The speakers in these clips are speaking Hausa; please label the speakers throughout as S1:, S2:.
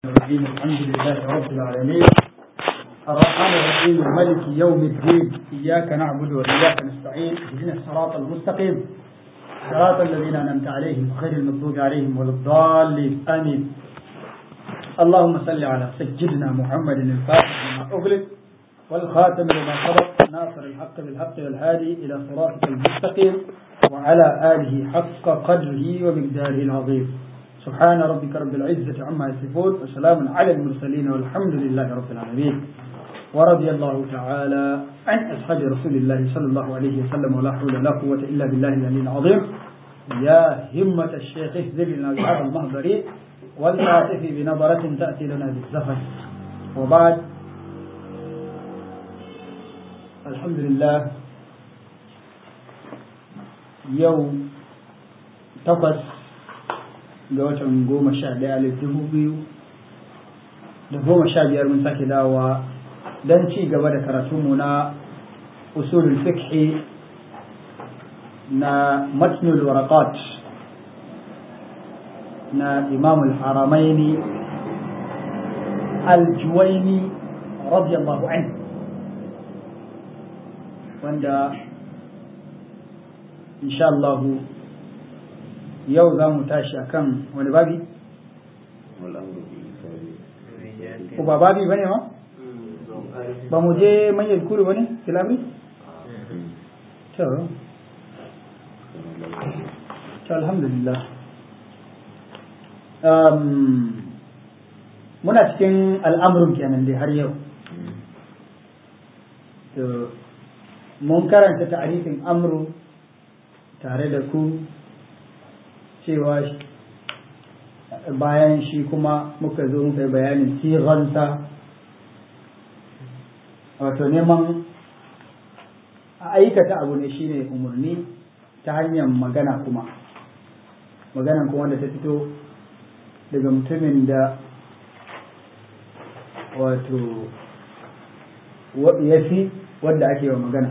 S1: الرحيم الحمد لله رب العالمين الرحمن الرحيم ملك يوم الدين إياك نعبد وإياك نستعين اهدنا الصراط المستقيم صراط الذين أنعمت عليهم غير المغضوب عليهم ولا الضالين آمين اللهم صل على سيدنا محمد الفاتح لما أغلق والخاتم لما سبق ناصر الحق بالحق والهادي إلى صراطك المستقيم وعلى آله حق قدره ومقداره العظيم سبحان ربك رب العزة عما يصفون وسلام على المرسلين والحمد لله رب العالمين ورضي الله تعالى عن أصحاب رسول الله صلى الله عليه وسلم ولا حول ولا قوة إلا بالله العلي العظيم يا همة الشيخ اهزل لنا بهذا المهبر والعاطف بنظرة تأتي لنا بالزفر وبعد الحمد لله يوم تقص ga watan goma sha ɗaya alif dubu biyu da goma sha biyar mun sake dawowa don ci gaba da karatunmu na usulul fiqhi na matnul waraqat na imam al-haramaini al-juwaini radiyallahu anhu wanda insha Allah yau za mu tashi a kan wani babi? ko ba babi ba ne ma? ba mu je manyan kuru ba ne kilabri? to to alhamdulillah muna cikin al'amurin kenan dai har yau to mun karanta ta'arifin amru tare da ku cewa bayan shi kuma muka zo muka yi bayanin siransa wato neman a aikata abu ne shine umarni ta hanyar magana kuma maganan kuma da ta fito daga mutumin da wato ya fi wadda ake wa magana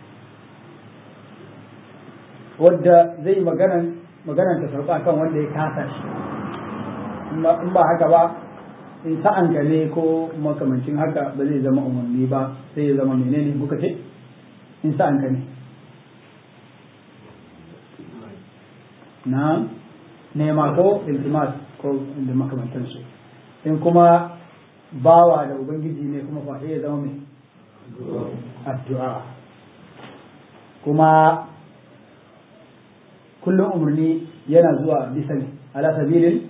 S1: wadda zai maganan maganar ta sauka kan wanda ya kasa shi in ba haka ba in sa'an ka ne ko makamancin haka ba zai zama umarni ba sai ya zama menene muka ce in sa'an ka ne na nema ko iltimas ko da makamantansu in kuma bawa da ubangiji ne kuma fa ya zama mai addu'a kuma kullum umarni yana zuwa bisa ne ala sabilin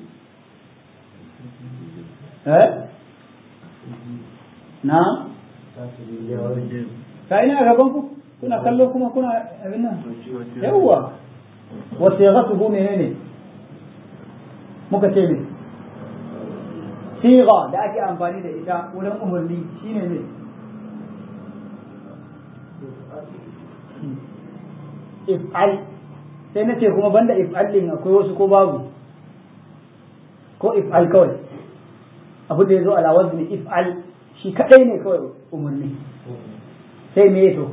S1: eh na ka ina a gaban ku kuna kallo kuma kuna abin nan yawwa wasu ya gasu menene muka ce ne siga da ake amfani da ita wurin umarni shine ne if'al sai na ce kuma banda if'al din akwai wasu ko babu ko if'al kawai abu da ya zo ala wazni if'al shi kadai ne kawai umarni sai me to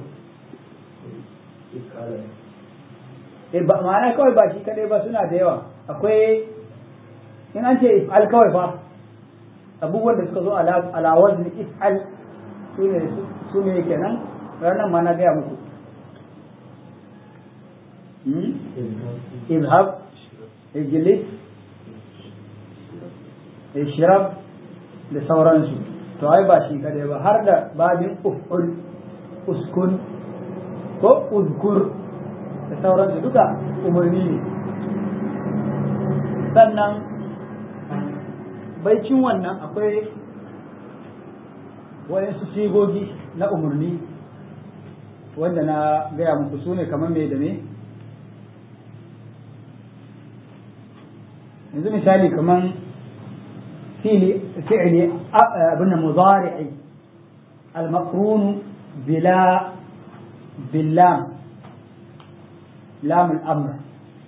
S1: eh ba ma'ana kawai ba shi kadai ba suna da yawa akwai in an ce if'al kawai fa abubuwan da suka zo ala wazni if'al su ne kenan ranar ma na gaya muku اذهب اجلس اشرب da sauransu to ai ba shi kadai ba har da babin uf'ul uskun ko uzkur da sauransu duka umarni ne sannan baicin wannan akwai wayansu sigogi na umarni wanda na gaya muku su ne kamar mai da me yanzu misali kaman fili fi'li abin da mudari'i al-maqrun bila billam lam al-amr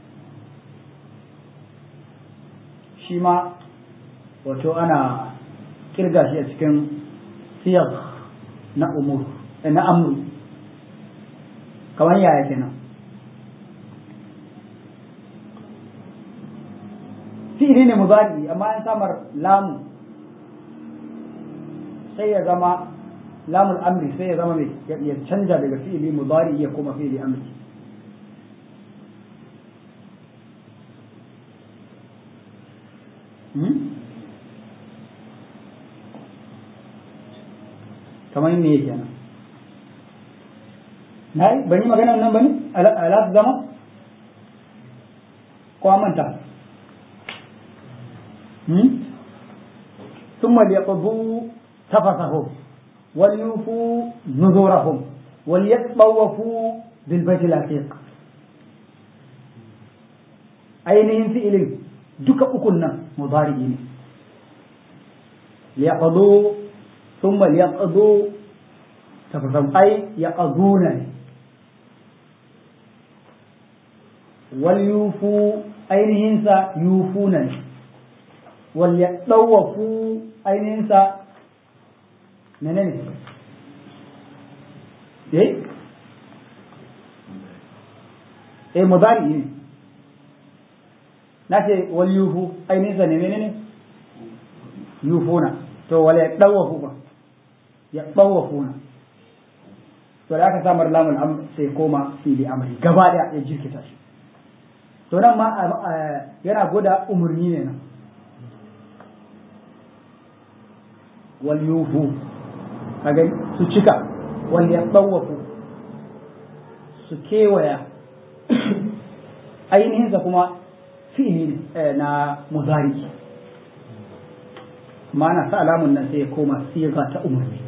S1: shi ma wato ana kirga shi a cikin siyar na umur na amru kamar yaya kenan fi'ili ne mudari amma an samar lamu sai ya zama lamul amri sai ya zama mai ya canja daga fi'ili mudari ya koma fi'ili amri kamar me yake nan na yi ban yi magana nan ba ne ala su zama ko manta ثم ليقضوا تفثهم وليوفوا نذورهم وليطوفوا بالبيت العتيق ainihin fi'ilin duka ukun nan mudari ne liyaqdu thumma liyaqdu tafasam ay yaqduna wal yufu ainihin sa yufuna wal yadawafu ainihin sa menene eh eh mudari ne na ce wal yufu ainihin sa ne menene yufuna to wal yadawafu ba ya dawafuna to da aka samar lamul amr sai koma fili amri gaba daya ya jirkita shi to nan ma yana gwada umarni ne nan wal yufu kaga su cika wal yatawafu su kewaya ainihinsa kuma fi'ili na muzari ma'ana sa alamun nan sai ya koma siga ta umarni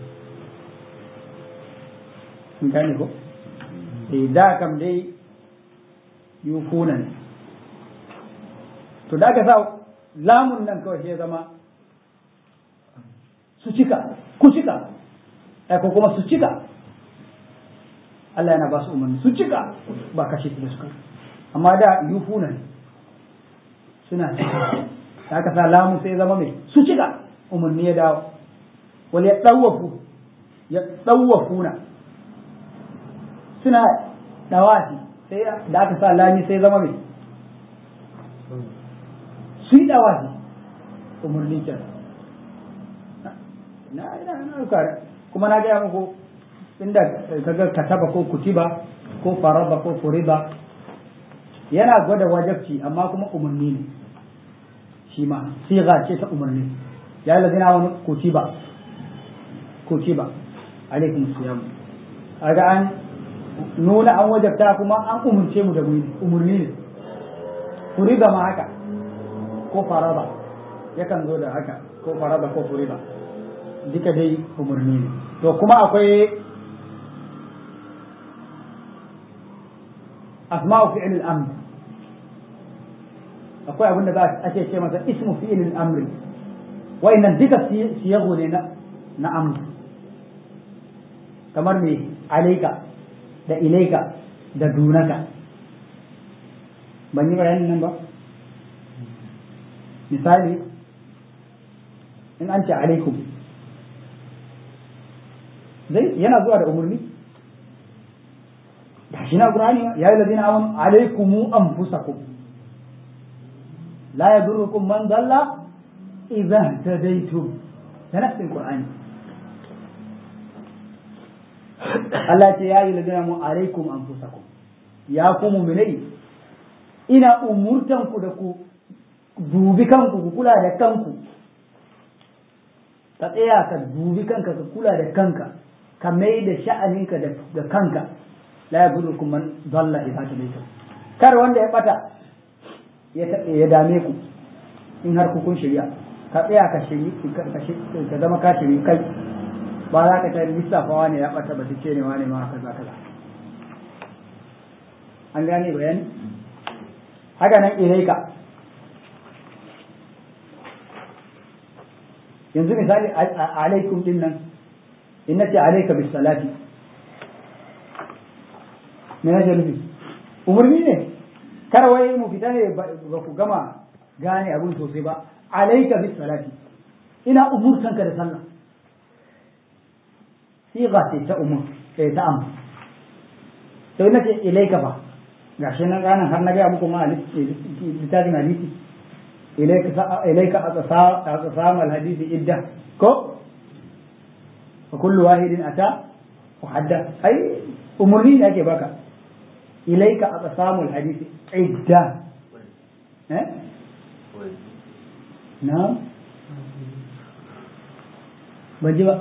S1: gane ko da kam dai yufuna ne to da aka sa lamun nan kawai sai zama su cika ku cika ko kuma su cika Allah yana ba su umarni su cika ba kashe su da suka amma da yufuna ne suna cika da aka sa lamun sai zama mai su cika umarni ya dawo wal ya dawafu ya dawafuna suna dawafi sai da aka sa lami sai zama mai su yi dawafi umarni ke na ina na kare kuma na gaya muku inda kaga kataba ko kutiba ko faraba ko furiba yana gwada wajabci amma kuma umarni ne shi ma siga ce ta umarni ya yi lazina wani kutiba kutiba alaikum siyam aga an nuna an wajabta kuma an umurce mu da umarni ne furiba ma haka ko faraba yakan zo da haka ko faraba ko furiba duka dai umarni ne to kuma akwai asma'u fi'il al-amr akwai abin da za a ce ce masa ismu fi'il al-amr wa'annan duka siyago ne na na amr kamar me alaika da ilaika da dunaka ban yi bayanin nan ba misali in an ce alaikum zai yana zuwa da umarni da shi na qur'ani ya yi ladina amanu alaikumu anfusakum la yadurrukum man dalla idza tadaytum da nafsin qur'ani Allah ce ya yi ladina mu alaikum anfusakum ya ku mu'minai ina umurtan ku da ku dubi kanku ku kula da kanku ka tsaya ka dubi kanka ka kula da kanka ka mai da sha'aninka da kanka la yadurrukum man dalla idza tadaytum kar wanda ya bata ya dame ku in har ku kun shirya ka tsaya ka shiri ka zama ka shiri kai ba za ka ta lissafa wani ya bata ba ce ne wani ma kaza kaza an gane bayani haka nan ilaika yanzu misali alaikum din nan in nace alaika bis salati me nake nufi umarni ne kar wai mu fita ne ba ku gama gane abin sosai ba alaika bis salati ina umurtanka da sallah siga ce ta umur eh ta am to ina ce ilaika ba gashi nan ranar har na ga muku ma littafin hadisi ilaika ilaika aqsam al hadisi idda ko fa kullu wahidin ata hadda ai umurni ne ake baka ilaika aqsamul hadisi idda eh na ban ji ba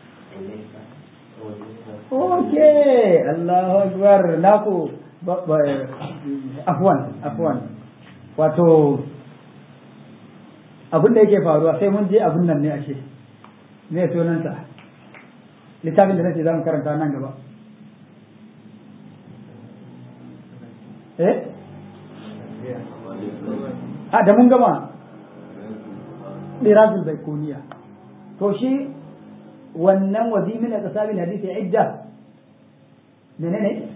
S1: Okay, Allahu Akbar. Naku afwan, afwan. Wato abin da yake faruwa sai mun je abin nan ne ashe. Me sunansa? Littafin da nace za mu karanta nan gaba. Eh? A da mun gama Dirazul Baikuniya. To shi wannan wazi min aqsabil hadisi idda menene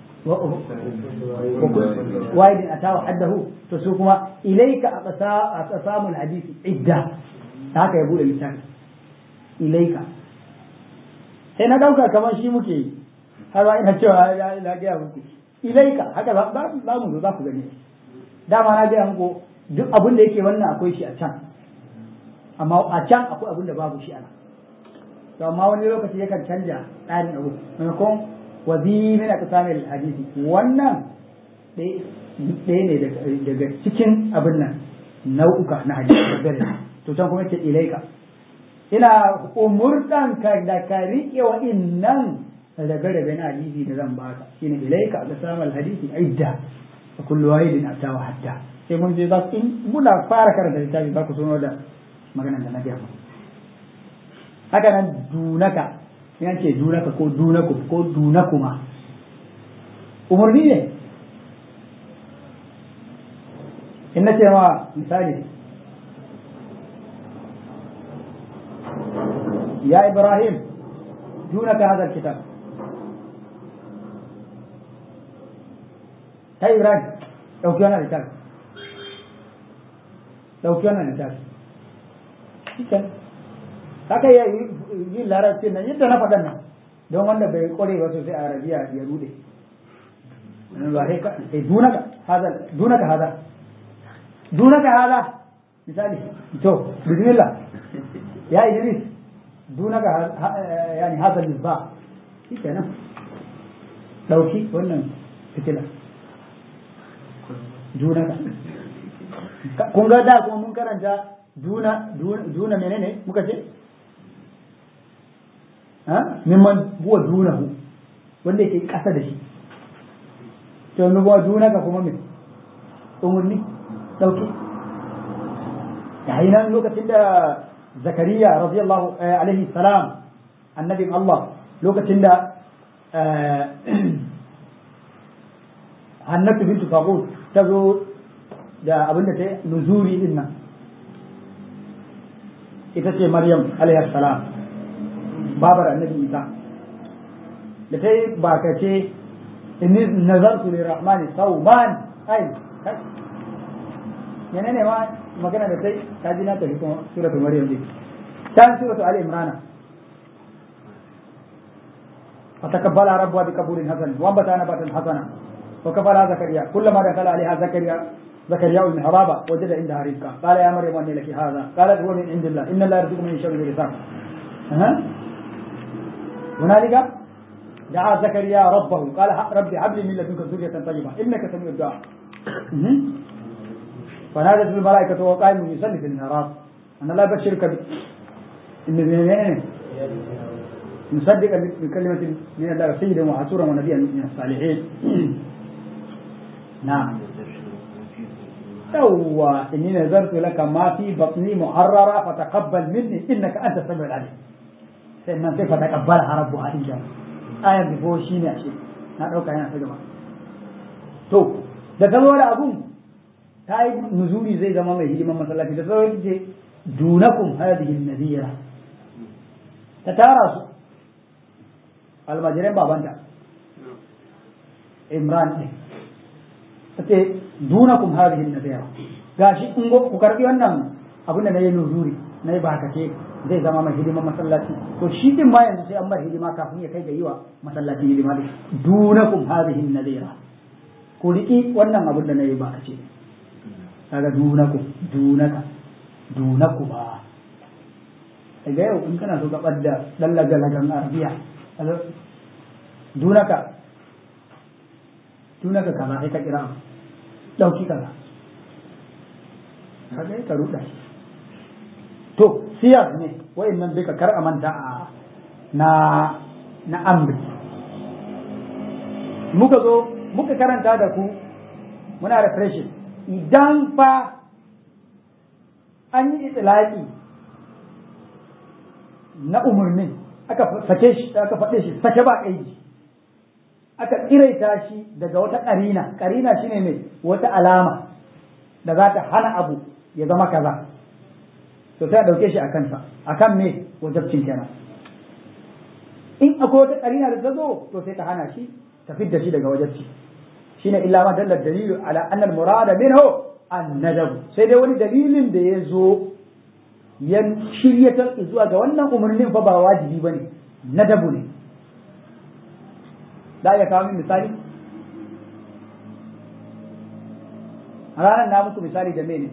S1: wa'id atawa haddahu to su kuma ilayka aqsamul hadisi idda haka ya bude littafi ilayka sai na dauka kamar shi muke yi har ba ina cewa na gaya muku ilaika haka za mu zo za ku gani dama na gaya muku duk abin da yake wannan akwai shi a can amma a can akwai abin da babu shi a nan to amma wani lokaci yakan canja tsarin abu maimakon wazi min aqsamil hadisi wannan ɗaya ne daga cikin abin nan nau'uka na hadisi gare to can kuma yake ilaika ina umurtan ka da ka riƙe wa innan rabe-rabe na hadisi da zan baka shine ilaika aqsamil hadisi idda wa kullu wahidin atawa hatta sai mun je za in muna fara karanta littafi za ku suno da maganar da na gaya muku haka nan dunaka yan ce dunaka ko dunaku ko dunakuma umarni ne in na ce ma misali ya ibrahim dunaka hadar kitab ta ibrahim ɗauki wannan littafi ɗauki wannan littafi haka ya yi larabcin nan yadda na faɗan nan don wanda bai kware ba sosai a arabiya ya rude ba sai ka eh dunaka hada dunaka hada dunaka hada misali to bismillah ya idris dunaka yani hada misbah shikenan dauki wannan fitila dunaka kun ga da kuma mun karanta duna duna menene muka ce ha mimman huwa dunahu wanda yake kasa da shi to yanzu huwa dunaka kuma me umurni dauke yayin nan lokacin da zakariya radiyallahu alaihi salam annabin Allah lokacin da hannatu bintu faqut ta zo da abinda ta nuzuri din nan ita ce Maryam alayhi salam babar annabi Isa da ta yi bakace inni nazartu lirrahmani sawman ai menene ma magana da sai ta ji na tafi kuma suratul Maryam din can suratul Ali Imran فتقبلها ربها بقبول حسن وانبتها نباتا حسنا وكفلها زكريا كلما دخل عليها زكريا زكريا المحراب وجد عندها رزقا قال يا مريم ان لك هذا قالت هو من عند الله ان الله يرزق من يشاء بغير حساب هنالك دعا زكريا ربه قال ربي هب لي من لدنك ذرية طيبة انك سميع الدعاء فنادت الملائكة وهو قائم يصلي في المحراب ان الله يبشرك ب... ان مصدقا بكلمة من الله سيدا وحسورا ونبيا من الصالحين نعم yawwa inni nazartu laka ma fi batni muharrara fataqabbal minni innaka anta samiul alim sai nan sai fataqabbal rabbu hadin jan ayan bifo shine ashe na dauka yana ta gaba to da ta zo da abun ta yi nuzuri zai zama mai hidiman masallaci da sauran ce dunakum hadhihi nadira ta tara su almajiran babanta imran ne ce dunakum hadhihi nadira gashi in go ku karbi wannan abin da nayi nuzuri nayi bakace zai zama mai hidima masallaci to shi din ma yanzu sai an bar hidima kafin ya kai ga yiwa masallaci hidima din dunakum hadhihi nadira ku riki wannan abin da nayi bakace kaga dunakum dunaka dunakuma daga yau in kana so ka ɓadda ɗan lagalagan arabiya dunaka dunaka kaza sai ka kira ɗauki kaza kaga ka ruɗa to siyar ne wa'annan duka kar a manta a na na amri muka zo muka karanta da ku muna refreshing idan fa an yi itilaki na umarnin aka sake shi aka faɗe shi sake ba ƙaiji aka tsiraita shi daga wata ƙarina ƙarina shine ne wata alama da za ta hana abu ya zama kaza to sai a ɗauke shi a kansa a kan me wajabcin kenan in akwai wata ƙarina da ta zo to sai ta hana shi ta fidda shi daga wajabci shine illa ma dalla dalilu ala anna al murada minhu an nadab sai dai wani dalilin da ya zo ya shiryatar zuwa ga wannan umarnin fa ba wajibi bane nadabu ne da ya kawo min misali a ranar na muku misali da mene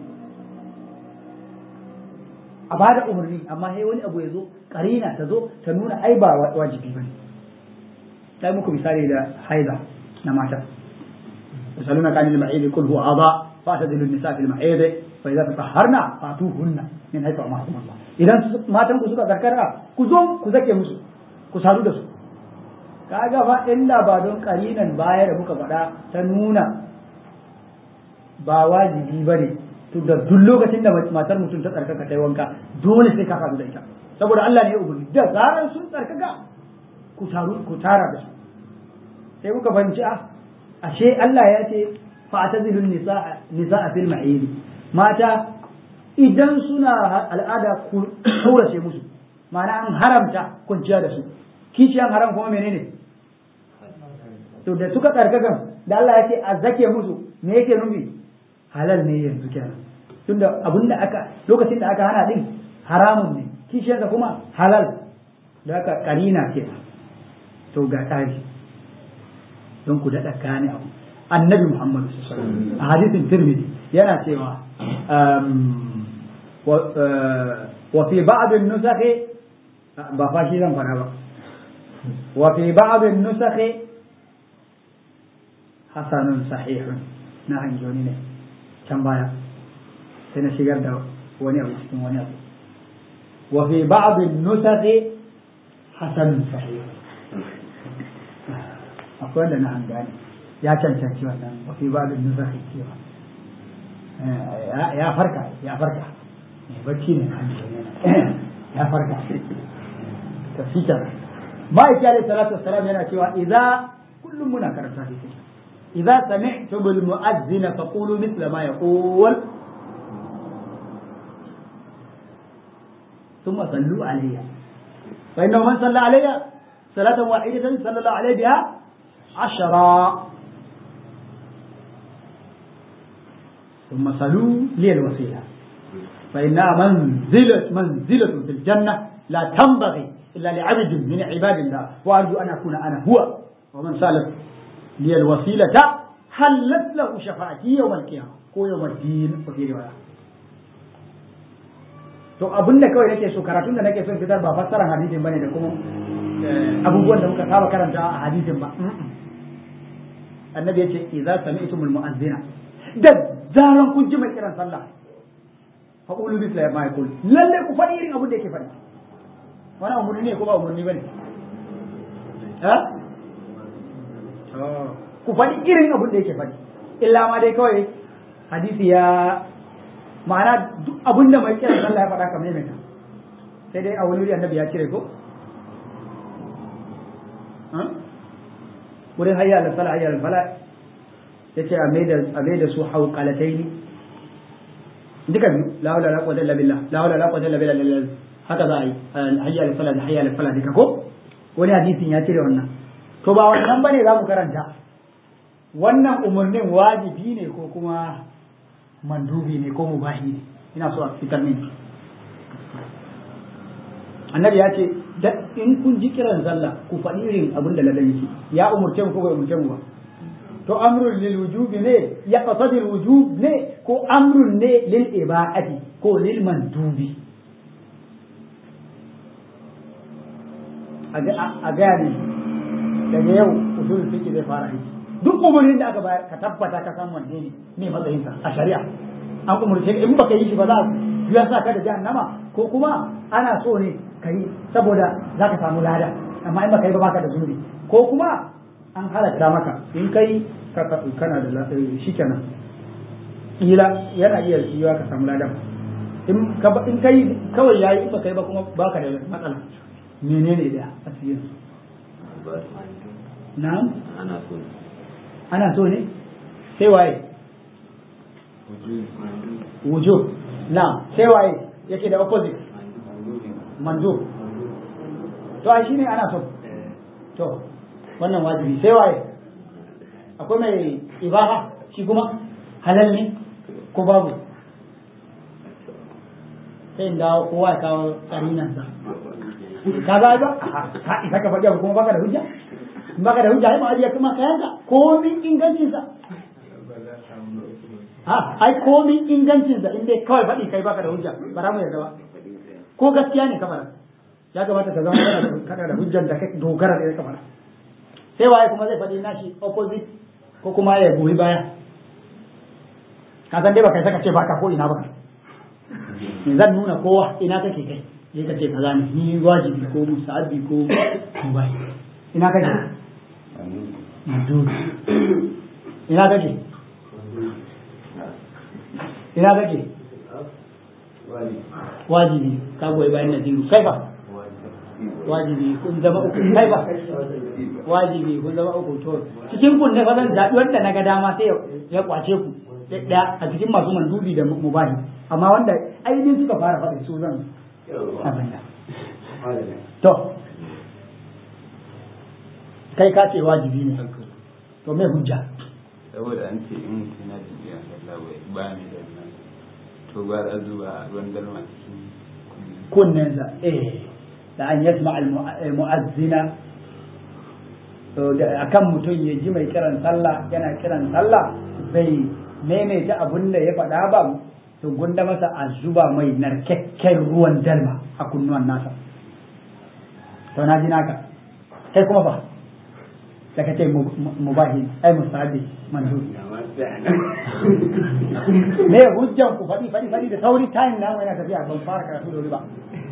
S1: a ba da umarni amma sai wani abu ya zo karina ta zo ta nuna ai ba wajibi bane sai muku misali da haida na mata يسألونك عن المعيد قل هو أعضاء فاعتزلوا النساء في المعيد فإذا تطهرنا فاتوهن من حيث أمركم الله إذا ما تنكو سكا ذكرها كزوم كزكي مسو كسادو دسو kaga fa illa ba don karinan baya da muka faɗa ta nuna ba wajibi ba ne to da duk lokacin da matar mutum ta tsarkaka ta yi wanka dole sai ka faɗu da ita saboda Allah ne ya umarni da zarar sun tsarkaka ku taru ku tara da su sai muka fahimci a ashe Allah ya ce fa'tazilun nisa nisa fil ma'id mata idan suna al'ada ku kaurace musu ma'ana an haramta kwanciya da su kishiyan haram kuma menene to da suka tsarkakan da Allah ya ce a zake musu me yake nufi halal ne yanzu kenan tunda abinda aka lokacin da aka hana din haramun ne kishiyarsa kuma halal da aka karina kenan to ga tsari don ku daɗa gane abu annabi muhammadu a hadisin tirmidhi yana cewa wa fi ba'dhin nusakhi ba fa shi zan fara ba wa fi ba'dhin nusakhi hasanun sahihun na hanjoni ne can baya sai na shigar da wani abu cikin wani abu wa fi ba'dhin nusakhi hasanun sahihun akwai wanda na hangane ya cancanci wannan wafi ba da nuzafi cewa ya farka ya farka mai bacci ne ya farka ta fitar ma'aiki alaihi salatu wassalam yana cewa idza kullum muna karanta hadisi idza sami'tum bil mu'azzin faqulu mithla ma yaqul ثم صلوا علي فإنه من صلى علي صلاة واحدة صلى الله عليه بها عشرة ثم صلوا لي الوسيلة فإنها منزلة منزلة في الجنة لا تنبغي إلا لعبد من عباد الله وأرجو أن أكون أنا هو ومن سالت لي الوسيلة حلت له شفاعتي يوم القيامة ko yau madin ko fi riwaya to abin da kawai nake so karatun da nake son fitar ba fassarar hadisin bane da kuma abubuwan da muka saba karanta a hadisin ba annabi ya ce idza sami'tumul mu'azzina da zaran kun ji mai kiran sallah fa qulu bi ma yaqul lalle ku faɗi irin abin da yake faɗi wannan umurni ne ko ba umurni bane ha ku faɗi irin abin da yake faɗi illa ma dai kawai hadisi ya ma'ana duk abin da mai kiran sallah ya faɗa kamar mai sai dai a wani wuri annabi ya cire ko wurin hayya da fala hayya da fala yace a mai da a mai da su hauqalataini duka biyu la hawla la quwwata illa billah la hawla la quwwata illa billah haka za a yi hayya da fala da hayya da fala duka ko wani hadisin ya cire wannan to ba wannan bane za mu karanta wannan umarnin wajibi ne ko kuma mandubi ne ko mubahi ne ina so a fitar min annabi ya ce da in kun ji kiran sallah ku faɗi irin abin da ladan yake ya umurce mu ko bai umurce mu ba to amrun lil wujubi ne ya qasadi wujub ne ko amrun ne lil ibadati ko lil mandubi a gaya ne daga yau usul fiqh zai fara aiki duk umarnin da aka bayar ka tabbata ka san wanne ne ne matsayinsa a shari'a an umurce in baka yi shi ba za ya sa ka da jahannama ko kuma ana so ne ka yi saboda za ka samu lada amma in baka yi ba baka da zunubi ko kuma an halatta maka in kai kana da shi kenan ila yana iya yiwa ka samu ladan in ka in kai kawai yayi in baka yi ba kuma baka da matsala menene da asirin na'am
S2: ana so
S1: ana so ne sai waye wujub na'am sai waye yake da opposite manzo to ai shine ana so to wannan wajibi sai waye akwai mai ibaha shi kuma halal ne ko babu sai dawo kowa ya kawo karinansa ka ga ba ka isa ka faɗi abu kuma baka da hujja in baka da hujja ai ma ajiya kuma kayanka komin ingancinsa ha ai komin ingancinsa in dai kawai faɗi kai baka da hujja ba za mu yarda ba ko gaskiya ne kamar ya kamata ka zama kana da hujjan da kai dogara da kamar sai waye kuma zai faɗi nashi opposite ko kuma ya goyi baya ka san dai baka saka ce baka ko ina ba zan nuna kowa ina kake kai sai ka ce kaza ne ni wajibi ko musabi ko bai ina kake madudu ina kake ina kake wajibi ka goyi bayan nadiru kai ba wajibi kun zama uku kai ba wajibi kun zama uku to cikin kun ne fa zan zaɓi wanda na ga dama sai ya kwace ku da a cikin masu mandubi da mubahi amma wanda ainihin suka fara faɗin su zan abin da to kai ka ce wajibi ne to me hujja
S2: saboda an ce in mutum yana da biyan sallah bai ba ni da nan to ba a zuba ruwan dalma cikin
S1: kunnensa eh da an yasma al-mu'azzina akan mutum ya ji mai kiran sallah yana kiran sallah bai maimaita abun da ya faɗa ba to gunda masa a zuba mai narkakken ruwan dalma a kunnuwan nasa to na ji naka kai kuma ba da kace mubahi ai musabi mandu me hujjan ku faɗi faɗi faɗi da sauri time na yana tafiya ban fara karatu da wuri ba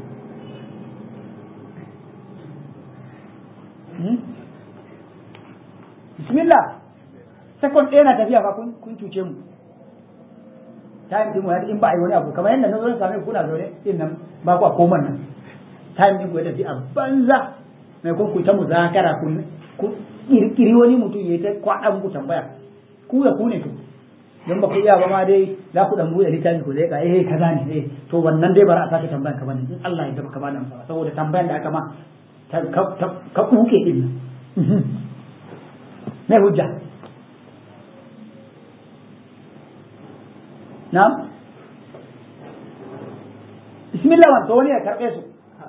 S1: bismillah second ɗaya na tafiya fa kun cuce mu time din wani in ba a yi wani abu kamar yadda na zo na same kuna zaune din nan ba ku a koman nan time din wani tafi a banza mai kun ku ta muzakara ku kirkiri wani mutum ya ta kwaɗa muku tambaya ku da ku ne to don ba ku iya ba ma dai za ku dan buɗe littafi ku zai ka eh kaza ne eh to wannan dai bara a sake tambayan ka bane in Allah ya ka bada amsa saboda tambayan da aka ma ka kuke din mai hujja na'am bismillah man to wani ya karbe su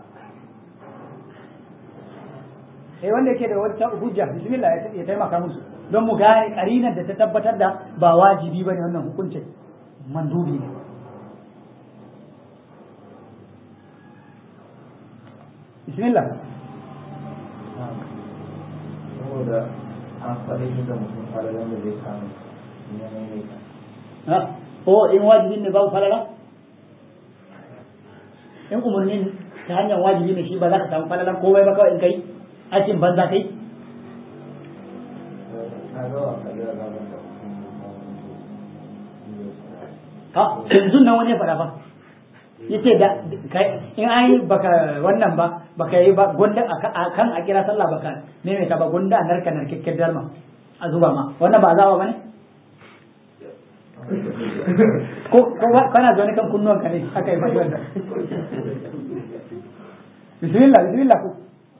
S1: eh wanda yake da wata hujja bismillah ya taimaka musu don mu gane karinar da ta tabbatar da ba wajibi bane wannan hukuncin mandubi ne bismillah
S3: saboda an faɗi shi da mutum falalan da zai samu ya maimaita
S1: ha ko in wajibin ne babu falala in umarnin ta hanyar wajibi ne shi ba za ka samu falalan komai ba kawai in kai aikin banza kai
S3: na ga wa kalli da gaban da
S1: ha yanzu nan wani ya faɗa ba yace da kai in an yi baka wannan ba baka yi ba gonda a kan a kira sallah baka ne mai ka ba gonda narka narkakken dalma a zuba ma wannan ba azaba bane ko ko kana zaune kan kunnuwan ka ne aka yi faɗi wannan bismillah bismillah ku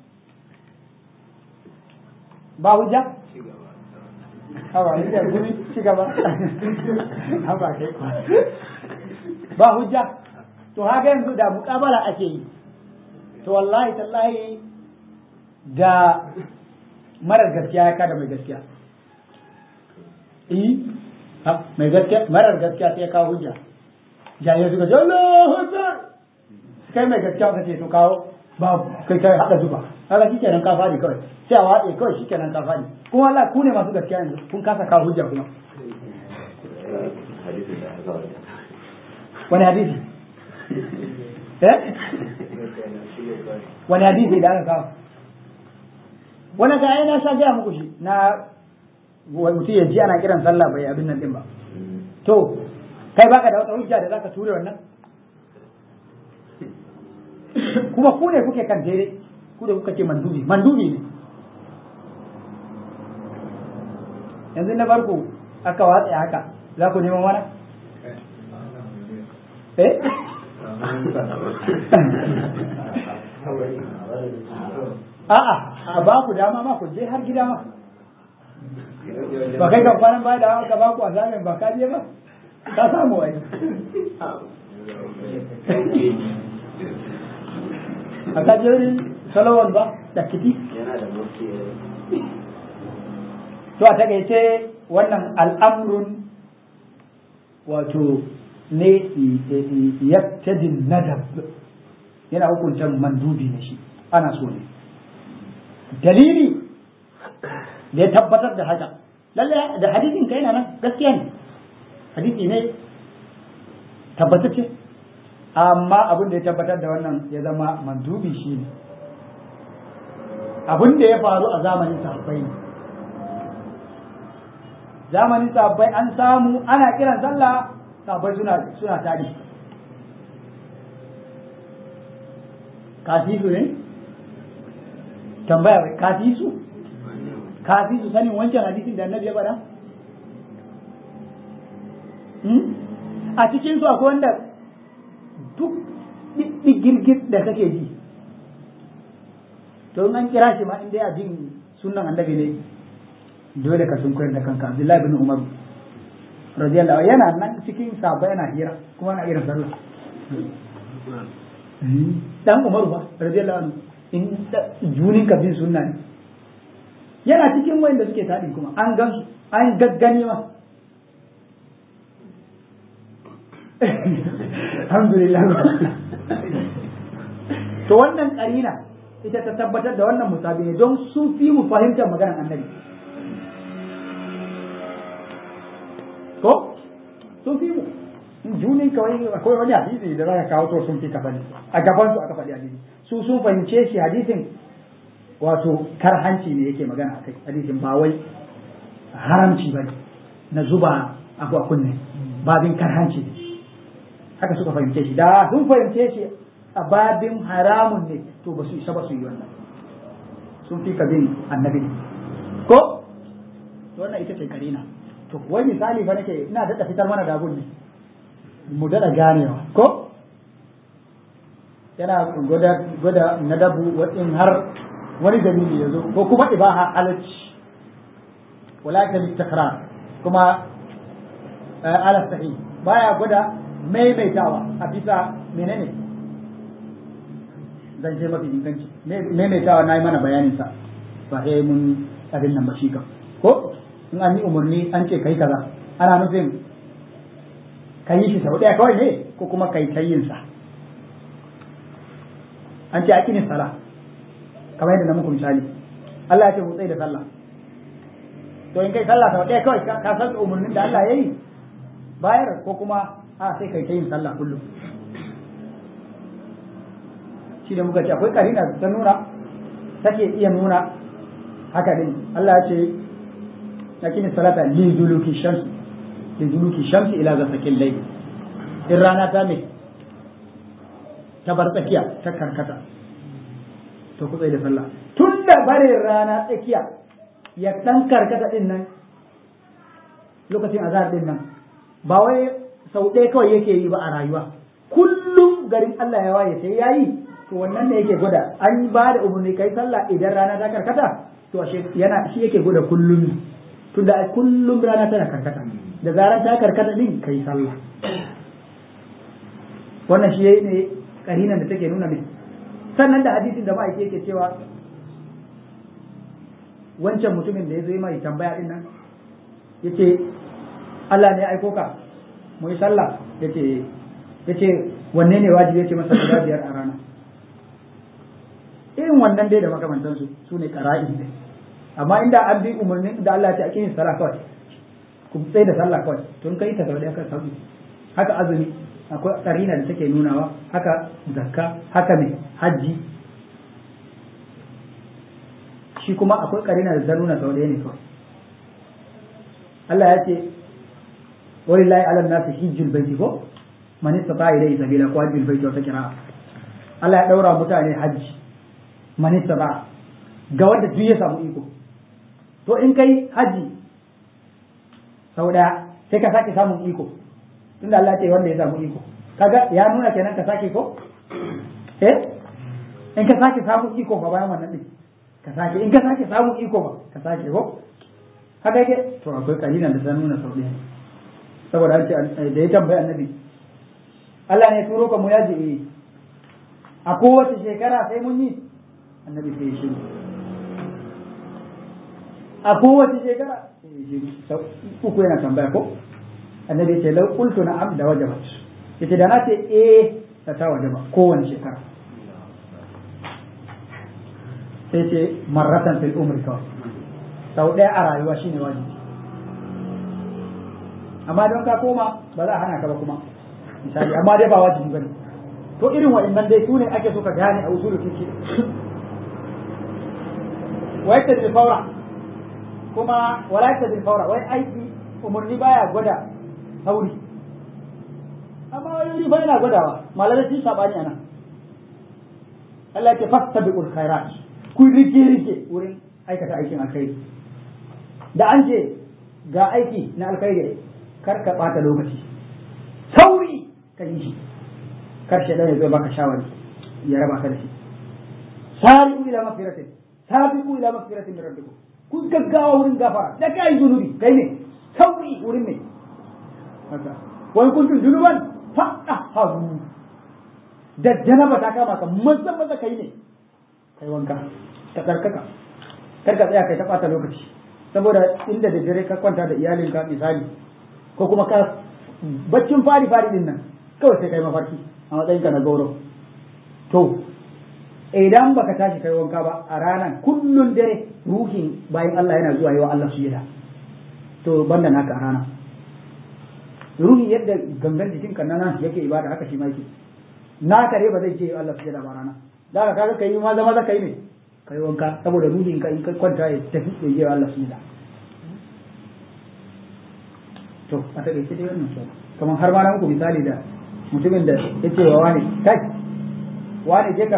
S1: ba hujja hawa ni da gumi ci gaba haba kai ba hujja to haka yanzu da muƙabala ake yi to wallahi tallahi da marar gaskiya ya kada mai gaskiya eh mai gaskiya marar gaskiya sai ya kawo hujja jahilai suka ce Allahu Akbar kai mai gaskiya ka ce to kawo ba kai kai hada zuba kaga shikenan ka fadi kawai sai a watse kawai shikenan ka fadi kuma Allah ku ne masu gaskiya yanzu kun kasa kawo hujja kuma wani hadisi eh wani hadisi da aka kawo wani ga na sha gaya muku shi na mutum ya ji ana kiran sallah bai abin nan din ba to kai baka da wata hujja da zaka ture wannan kuma ku ne kuke kan daidai ku da kuka ce mandubi mandubi ne yanzu na farko aka watsa haka za ku neman wani eh a'a a ba ku dama ma ku je har gida ma ba kai kan kwanan baya da aka ba ku a zamen ba ka je ba ka samu wani a ka je wurin salawar ba da kiti to a takaice wannan al'amrun wato ne yaktadin nadab yana hukuntar mandubi na shi ana so ne dalili da ya tabbatar da haka lalle da hadisin kai na nan gaskiya ne hadisi ne tabbatacce amma abin da ya tabbatar da wannan ya zama mandubi shi ne abin da ya faru a zamanin sahabbai ne zamanin sahabbai an samu ana kiran sallah sahabbai suna suna tadi kafisu ne tambaya bai kafisu kafisu sanin wancan hadisin da annabi ya faɗa a cikin su akwai wanda duk girgir da kake ji to in an kira shi ma inda ya jin sunan annabi ne dole ka sun koyar da kanka Abdullahi bin Umar radiyallahu yana nan cikin sahaba yana hira kuma na irin sallah dan Umar ba radiyallahu anhu in junin ka bin sunna ne yana cikin wanda suke tadi kuma an gan an gaggani ma alhamdulillah to wannan karina ita ta tabbatar da wannan musabi ne don sun fi mu fahimtar maganar annabi ko sun fi mu junin kawai akwai wani hadisi da zaka kawo to sun fi ka bane a gaban su aka faɗi hadisi su sun fahimce shi hadisin wato karhanci ne yake magana akai hadisin ba wai haramci bane na zuba abu a kunne babin karhanci ne haka suka fahimce shi da sun fahimce shi a babin haramun ne to ba su isa ba su yi wannan sun fi ka bin annabi ko wannan ita ce karina to wai misali fa nake ina daɗa fitar mana da abun ne mu daɗa ganewa ko yana gwada gwada na dabu in har wani dalili ya zo ko kuma ibaha halacci wala ta takrar kuma ala sahi baya gwada maimaitawa a bisa menene zan ce mafi inganci maimaitawa na yi mana bayaninsa ba sai mun abin nan ba shi kan ko in an yi umarni an ce kai kaza ana nufin ka yi shi sau ɗaya kawai ne ko kuma kai ta yin sa an ce akini sala kamar yadda na muku misali Allah ya ce hutsai da sallah to in kai sallah sau ɗaya kawai ka san umarnin da Allah ya yi bayar ko kuma a sai kai ta yin sallah kullum shi da muka ce akwai karina ta nuna take iya nuna haka din Allah ya ce lakin salata li duluki shams li duluki shams ila ghasaqil layl in rana ta me ta bar tsakiya ta karkata to ku da sallah tun da bare rana tsakiya ya dan karkata din nan lokacin azhar din nan ba wai sau ɗaya kawai yake yi ba a rayuwa kullum garin Allah ya waye sai yayi to wannan ne yake gwada an ba da umarni kai sallah idan rana ta karkata to ashe yana shi yake gwada kullum tunda kullum rana tana karkata da zarar ta karkata din kai sallah wannan shi ne karinan da take nuna mai sannan da hadisin da ma'aike yake cewa wancan mutumin da ya zo yi mai tambaya din nan yace Allah ne ya aiko ka mu yi sallah yace yace wanne ne wajibi yace masa guda biyar a rana irin wannan dai da makamantansu su ne ƙara'i ne amma inda an bi umarnin da Allah ya ce a kiyin sallah kawai ku tsaye da sallah kawai tun kai ta sau da kan sauki haka azumi akwai karina da take nunawa haka zakka haka mai hajji shi kuma akwai karina da ta nuna sau ɗaya ne kawai Allah ya ce walillahi ala nasi hijjul baiti ko man istata ilayhi sabila ko hajjul baiti wata kira Allah ya daura mutane hajji man istata ga wanda duk ya samu iko to in kai hajji sau ɗaya sai ka sake samun iko tunda Allah ce wanda ya samu iko kaga ya nuna kenan ka sake ko eh in ka sake samun iko ba bayan wannan din ka sake in ka sake samun iko ba ka sake ko haka yake to akwai kalilan da ta nuna sau ɗaya saboda an ce da ya tambayi annabi Allah ne turo ka mu yaji eh a kowace shekara sai mun yi annabi sai ya shiru a kowace shekara sai ya shiru sau uku yana tambaya ko annabi ce lau qultu na'am da wajabat yace da na ce eh ta ta wajaba kowace shekara sai ce marratan fil umri kawai sau ɗaya a rayuwa shine wajibi amma don ka koma ba za a hana ka ba kuma misali amma dai ba wajibi bane to irin wa'annan dai sune ake so ka gane a usulul fiqh wa yattabi fawra kuma wala yattabi fawra wai aiki umarni baya gwada sauri amma wani wuri fa yana gwadawa malamai sun sabani anan Allah ya ce fastabiqul khairat ku rike rike wurin aikata aikin alkhairi da an ce ga aiki na alkhairi kar ka bata lokaci sauri ka yi shi kar shi ya zo baka shawari ya raba ka da shi sari'u ila mafiratin sabiqu ila mafiratin min rabbikum ku gaggawa wurin gafara da kai zunubi kai ne sauri wurin ne haka wani kuntum junuban faɗa haru da janaba ta kama ka maza maza kai ne kai wanka ka tsarkaka kar ka tsaya kai ta ɓata lokaci saboda inda da dare ka kwanta da iyalinka misali ko kuma ka baccin fari fari din nan kawai sai kai mafarki a matsayinka na gauro to idan baka tashi kai wanka ba a ranar kullun dare ruhin bayan Allah yana zuwa yi wa Allah sujada to banda naka a rana ruhi yadda gangan jikinka na nan yake ibada haka shi ma yake naka ne ba zai ce Allah sujada ba rana da ka kaga kai ma zama zaka yi ne kai wanka saboda ruhin ka in ka kwanta ya tafi ya yi wa Allah sujada to a takaice dai wannan shi kamar har ma na muku misali da mutumin da ya ce wa wani kai wani je ka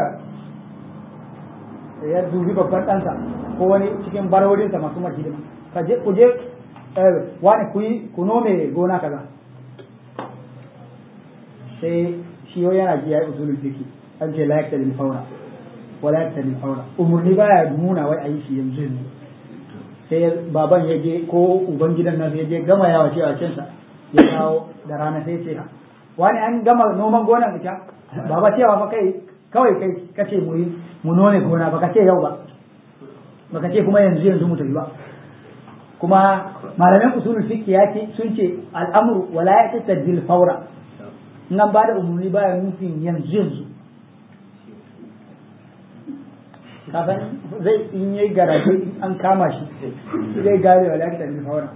S1: ya dubi babban ɗansa ko wani cikin barorinsa masu mar hidima ka je ku je wani ku yi ku nome gona kaza sai shi yau yana ji ya yi usulul fiqi an ce la yakta faura wa la yakta faura umurni baya nuna wai a yi shi yanzu ne sai baban ya je ko uban gidan nan ya je gama yawa cewa cinsa ya dawo da rana sai ce wani an gama noman gonan ita baba cewa fa kai kawai kai kace mu yi mu nome gona baka ce yau ba baka ce kuma yanzu yanzu mu tafi ba kuma malaman usulul fiqh ya ce sun ce al'amru wala yatasaddil fawra nan ba da umarni baya nufin yanzu yanzu kafin zai in yi garaje in an kama shi zai gane wala yatasaddil fawra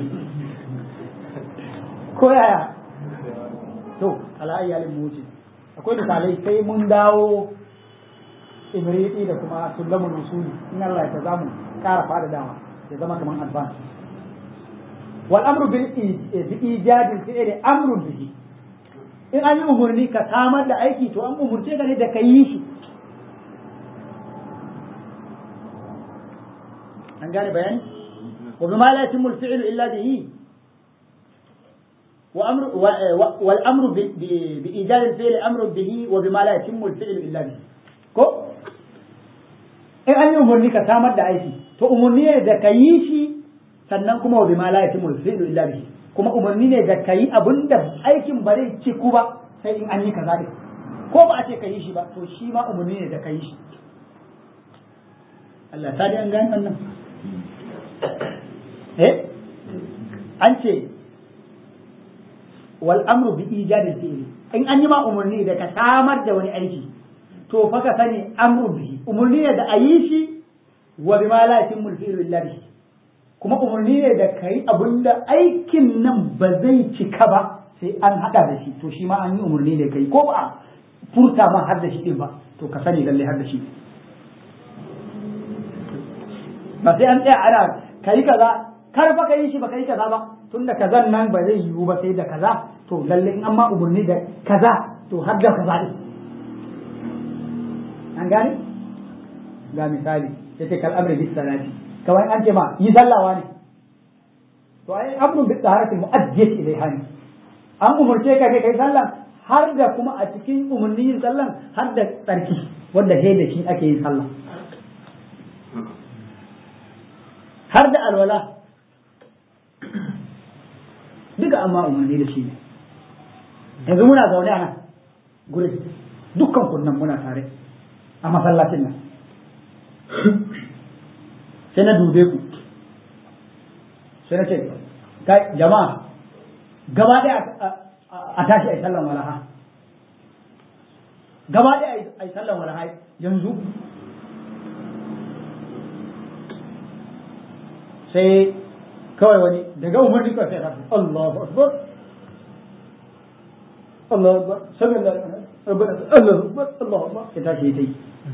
S1: ko yaya to ala iyalin mu wuce akwai misalai sai mun dawo ibriti da kuma sulamul usuli in Allah ya zamu kara fada dawa ya zama kamar advance wal amru bil ijadi fi'li amrun bihi in an yi umurni ka samar da aiki to an umurce ka ne da ka yi shi an gane bayani wa bima la yatimmu al fi'lu illa bihi وأمر والأمر بإيجاد الفعل أمر به وبما لا يتم الفعل إلا به ko in an yi umarni ka samar da aiki to umarni ne da ka yi shi sannan kuma wa bima la yatimul fi'lu illa bihi kuma umarni ne da ka yi abinda aikin ba zai ciku ba sai in an yi kaza ne ko ba a ce ka yi shi ba to shi ma umarni ne da ka yi shi Allah ta an gani wannan eh an ce wal amru bi ijadil fi'li in an yi ma umarni da ka samar da wani aiki to fa ka sani amru bihi umurni ne da ayi shi wa bima la yatimmu al-fi'lu illa bihi kuma umurni ne da kai abinda aikin nan ba zai cika ba sai an hada da shi to shi ma an yi umurni ne kai ko ba furta ma har da shi din ba to ka sani lalle har da shi ba sai an tsaya ana kai kaza kar fa kai shi ba kai kaza ba tunda kazan nan ba zai yiwu ba sai da kaza to lalle in amma umurni da kaza to har da kaza din an gane ga misali yace kal amri bis salati kawai an ce ma yi sallawa ne to ai amrun bi taharati mu'addiyat ilaiha ne an umurce ka kai sallah har da kuma a cikin umarnin yin sallan har da tsarki wanda sai da shi ake yin sallah har da alwala duka amma umarni da shi ne yanzu muna zaune a nan gurin dukkan kunnan muna tare a masallacin nan sai na dube ku sai na ce kai jama'a gaba ɗaya a tashi a yi sallan walaha gaba ɗaya a yi sallan walaha yanzu sai kawai wani daga umarni kawai sai tafi Allahu Akbar Allahu Akbar sami Allahu Akbar Allahu Akbar ya tashi ya ta yi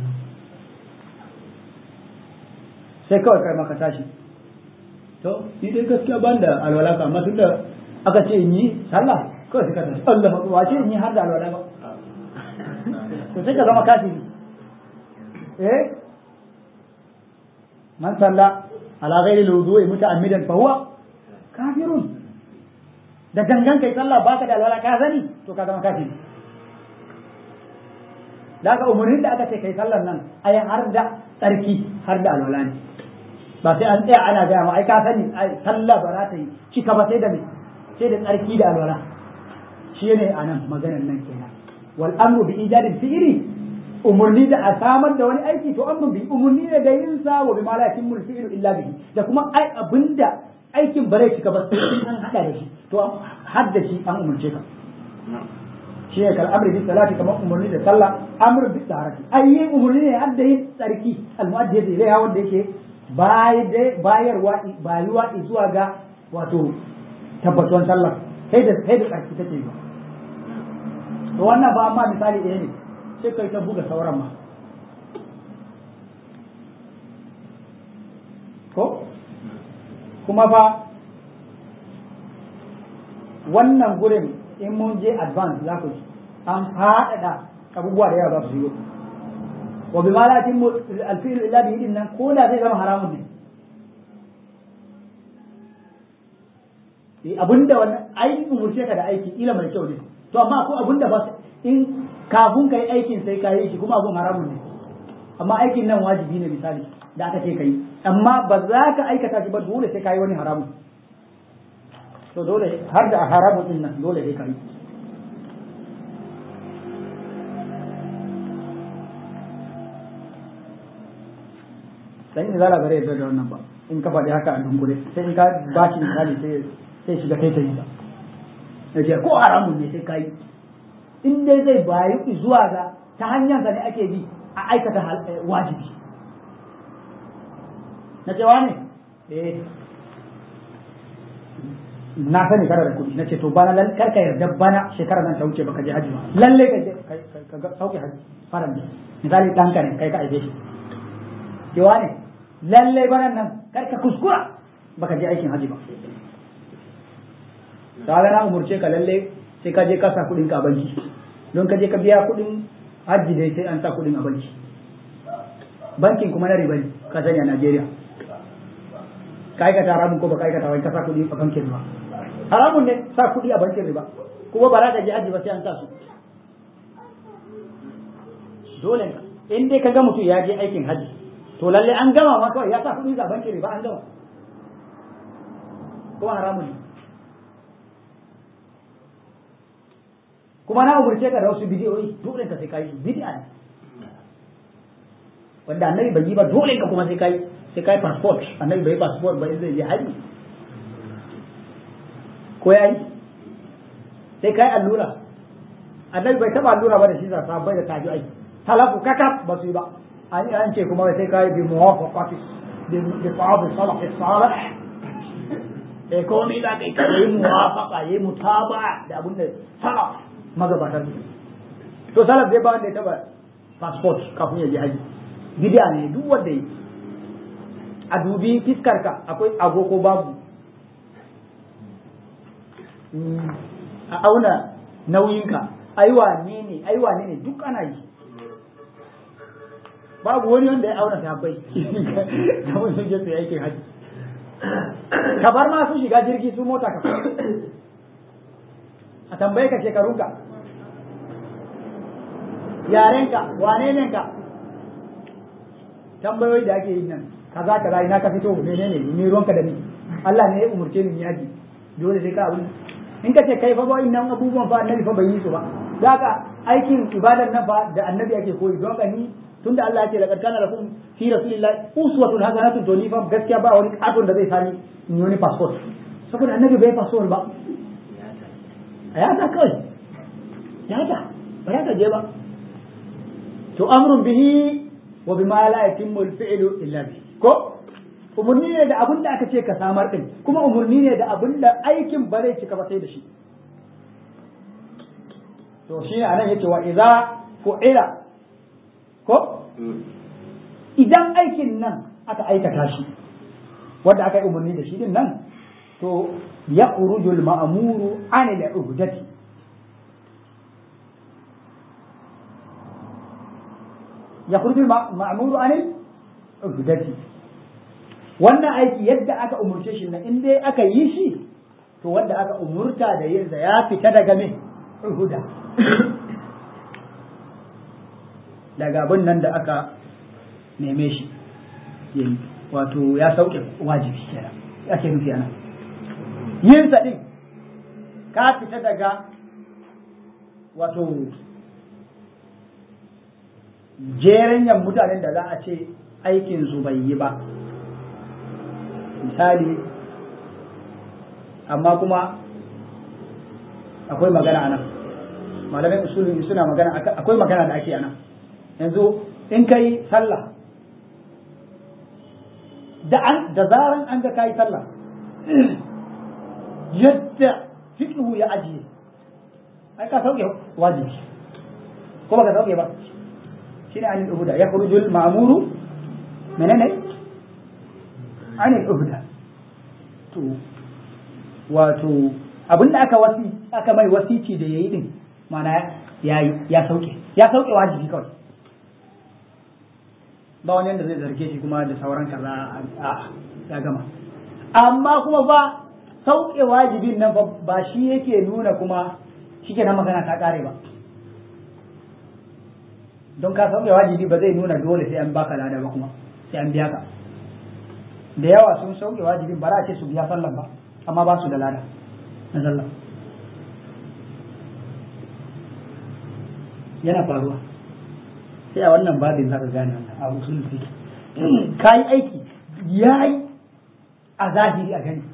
S1: sai kawai kai maka tashi to ni dai gaskiya ban da alwala ka amma tunda aka ce in yi sallah kawai suka tafi Allah ba ce in yi har da alwala ba to sai ka zama kafiri eh man salla ala ghairi alwudu'i muta'ammidan fa huwa kafirun da gangan kai sallah baka da alwala ka sani to ka zama kafiri da aka umarnin da aka ce kai sallar nan ai har da tsarki har da alwala ne ba sai an tsaya ana gaya ma ai ka sani sallah ba za ta yi cika ba sai da me sai da tsarki da alwala shi ne a nan maganar nan kenan wal amru bi ijadil fi'li umurni da a samar da wani aiki to amru bi umurni ne da yin sa wa bi ma la yatimmu fi'lu illa bihi da kuma ai abinda aikin bare cika ba sai an hada da shi to har da shi an umurce ka shi ne kal amri bi salati kamar umurni da sallah amru bi taharati ai yin umurni ne har da yin tsarki al mu'addi ilayha wanda yake bayarwa bayuwa zuwa ga wato tabbatuwan sallah sai da sai da tsarki take yi to wannan ba amma misali ɗaya ne sai kai ta buga sauran ma ko kuma fa wannan gurin in mun je advance za ku an faɗaɗa abubuwa da yawa za su yi wa bi malatin alfi'il illa bihi din nan ko da zai zama haramun ne abinda wannan ai umurce ka da aiki ila mai kyau ne to amma ko abinda ba in kafin kai aikin sai ka yi shi kuma abun haramun ne amma aikin nan wajibi ne misali da aka ce kai amma ba za ka aikata shi ba dole sai ka yi wani haramun to dole har da haramun din nan dole sai ka yi dan in zala bare da wannan ba in ka faɗi haka a dunkule sai in ka ba shi misali sai sai shiga kai ta yi ba yace ko haramun ne sai ka yi in dai zai bayu zuwa ga ta hanyar sa ne ake bi a aikata wajibi na cewa ne eh na sani kana da kuɗi na ce to bana lan karka yarda bana shekara nan ta wuce baka je haji ba lalle ka je ka sauke haji fara ne misali ɗanka ne kai ka aibe shi cewa ne lalle bana nan karka kuskura baka je aikin haji ba ta na umurce ka lalle sai ka je ka sa kuɗin ka a banki don ka je ka biya kuɗin hajji dai sai an sa kuɗin a banki bankin kuma na riba ne ka sani a Najeriya ka aikata haramun ko ba ka aikata wani ka sa kuɗi a bankin riba haramun ne sa kuɗi a bankin riba kuma ba za ka je hajji ba sai an sa su dole in dai ka ga mutum ya je aikin hajji to lalle an gama ma kawai ya sa kuɗi a bankin riba an gama kuma haramun ne kuma na umurce ka da wasu bidiyoyi dole ka sai kai bid'a ne wanda annabi bai yi ba dole ka kuma sai kai sai kai passport annabi bai passport ba zai je haji ko yayi sai kai allura annabi bai taba allura ba da shi sa bai da taji ai talafu kakaf ba su yi ba an an ce kuma sai kai bi muwafaqati bi bi ta'ab salaf salih eh komai da kai kai muwafaqa yi mutaba'a da abin da salaf magabatan to salaf dai ba wanda ya taba passport kafin ya je haji bid'a ne duk wanda yi a dubi fiskar ka akwai agogo babu a auna nauyinka aiwa ne ne aiwa ne ne duk ana yi babu wani wanda ya auna sahabbai da wani sun je su aikin haji ka bar ma su shiga jirgi su mota ka a tambaye ka shekarunka yarenka wane ne ka tambayoyi da ake yi nan kaza kaza ina ka fito menene ni ruwanka da ni Allah ne ya umurce ni yaji dole sai ka abin in ka ce kai fa ba innan abubuwan fa annabi fa bai yi su ba zaka aikin ibadar nan fa da annabi ake koyi don ka ni tunda Allah ya ce laqad kana lakum fi rasulillahi uswatun hasanatun to ni fa gaskiya ba wani katon da zai sani in yi wani passport saboda annabi bai passport ba ya ta kawai ya ta ba ya ta je ba to amrun bihi wa bima la yatimmu al-fi'lu illa bi ko umurni ne da abin da aka ce ka samar din kuma umurni ne da abin da aikin ba zai cika ba sai da shi to shi ne anan yace wa idza fu'ila ko idan aikin nan aka aikata shi wanda aka yi umarni da shi din nan to ya urujul ma'amuru an da uhdati ya urujul ma'amuru an uhdati wannan aiki yadda aka umurce shi nan in dai aka yi shi to wanda aka umurta da yin ya fita daga me uhuda daga abin nan da aka neme shi yayi wato ya sauke wajibi kenan ake nufi ana yin sa din ka fita daga wato jerenyan mutanen da za a ce aikin su bai yi ba misali amma kuma akwai magana a nan malamai usulun suna magana akwai magana da ake a nan yanzu in kai sallah da an da zaran an ga kai sallah yadda fiqhu ya ajiye ai ka sauke wajibi ko baka sauke ba shine anil uhuda ya khurujul ma'muru menene anil uhuda to wato abinda aka wasi aka mai wasici da yayi din mana yayi ya sauke ya sauke wajibi kawai ba wani yadda zai zarge shi kuma da sauran kaza a ya gama amma kuma ba sauke wajibin nan ba shi yake nuna kuma shike nan magana ta kare ba don ka sauke wajibi ba zai nuna dole sai an baka lada ba kuma sai an biya ka da yawa sun sauke wajibin ba za a ce su biya sallan ba amma ba su da lada na sallan yana faruwa sai a wannan babin za ka gane wannan abu sun fi ka yi aiki ya yi a zahiri a gani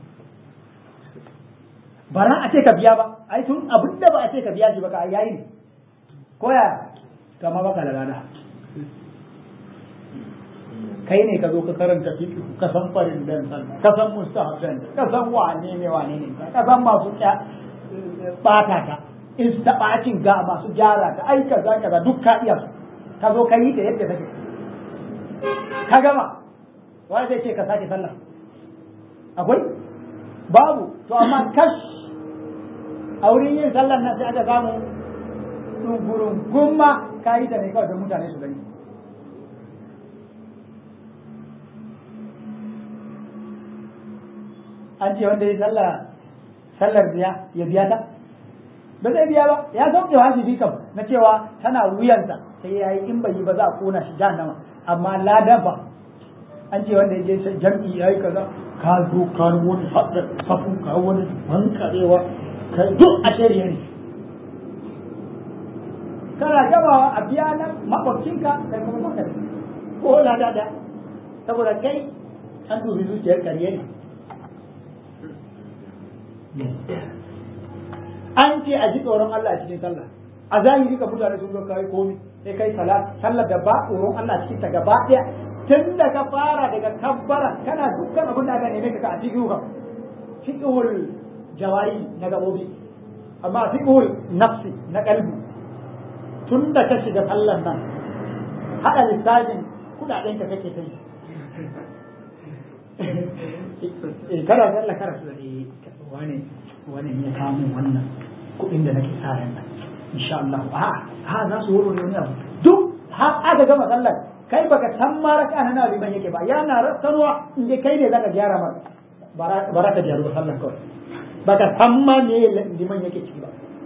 S1: ba za a ce ka biya ba ai tun abin da ba a ce ka biya shi ba ka yayi ne ko ya kama baka da rana kai ne ka zo ka karanta fiqh ka san farin dan sallah ka san mustahabban ka san wane ne wane ne ka san masu bata ka istabacin ga masu gyara ka ai kaza kaza duk ka iya ka zo ka yi ta yadda take ka gama wani zai ce ka sake sallah akwai babu to amma kash a wurin yin sallan nan sai aka samu ɗungurin gumma ka yi ta ne kawai don mutane su gani an ce wanda ya sallah sallar biya ya biya ta ba zai biya ba ya sauke wajibi kam na cewa tana wuyansa sai ya yi in bai yi ba za a kona shi jahannama amma ladan ba an ce wanda ya je jam'i ya yi kaza ka zo ka wani haɗa safu ka wani bankarewa ka duk a shari'a ne kana gabawa a biya nan makwabcinka kai kuma maka da ko lada da saboda kai an dubi zuciyar karye ne an ce a ji tsoron Allah a cikin sallah a zahiri ka mutane sun ga kai komi sai kai salat sallar da ba tsoron Allah cikin ta gaba ɗaya tun da ka fara daga kabbara kana dukkan abin da aka neme ka a cikin ka fiqhul jawari na gabobi amma fiqhul nafsi na kalbi tun da ka shiga sallar nan hada lissafin kudaden ka kake ta yi eh kada sallah kada su eh wani wani ya kawo wannan kudin da nake sa ran nan insha Allah a ha za su wuro ne wani abu duk har aka gama sallar kai baka san ma raka na nabi ban yake ba yana rassanwa in dai kai ne zaka gyara ma bara ka gyaru sallar kawai baka san ma me liman yake ciki ba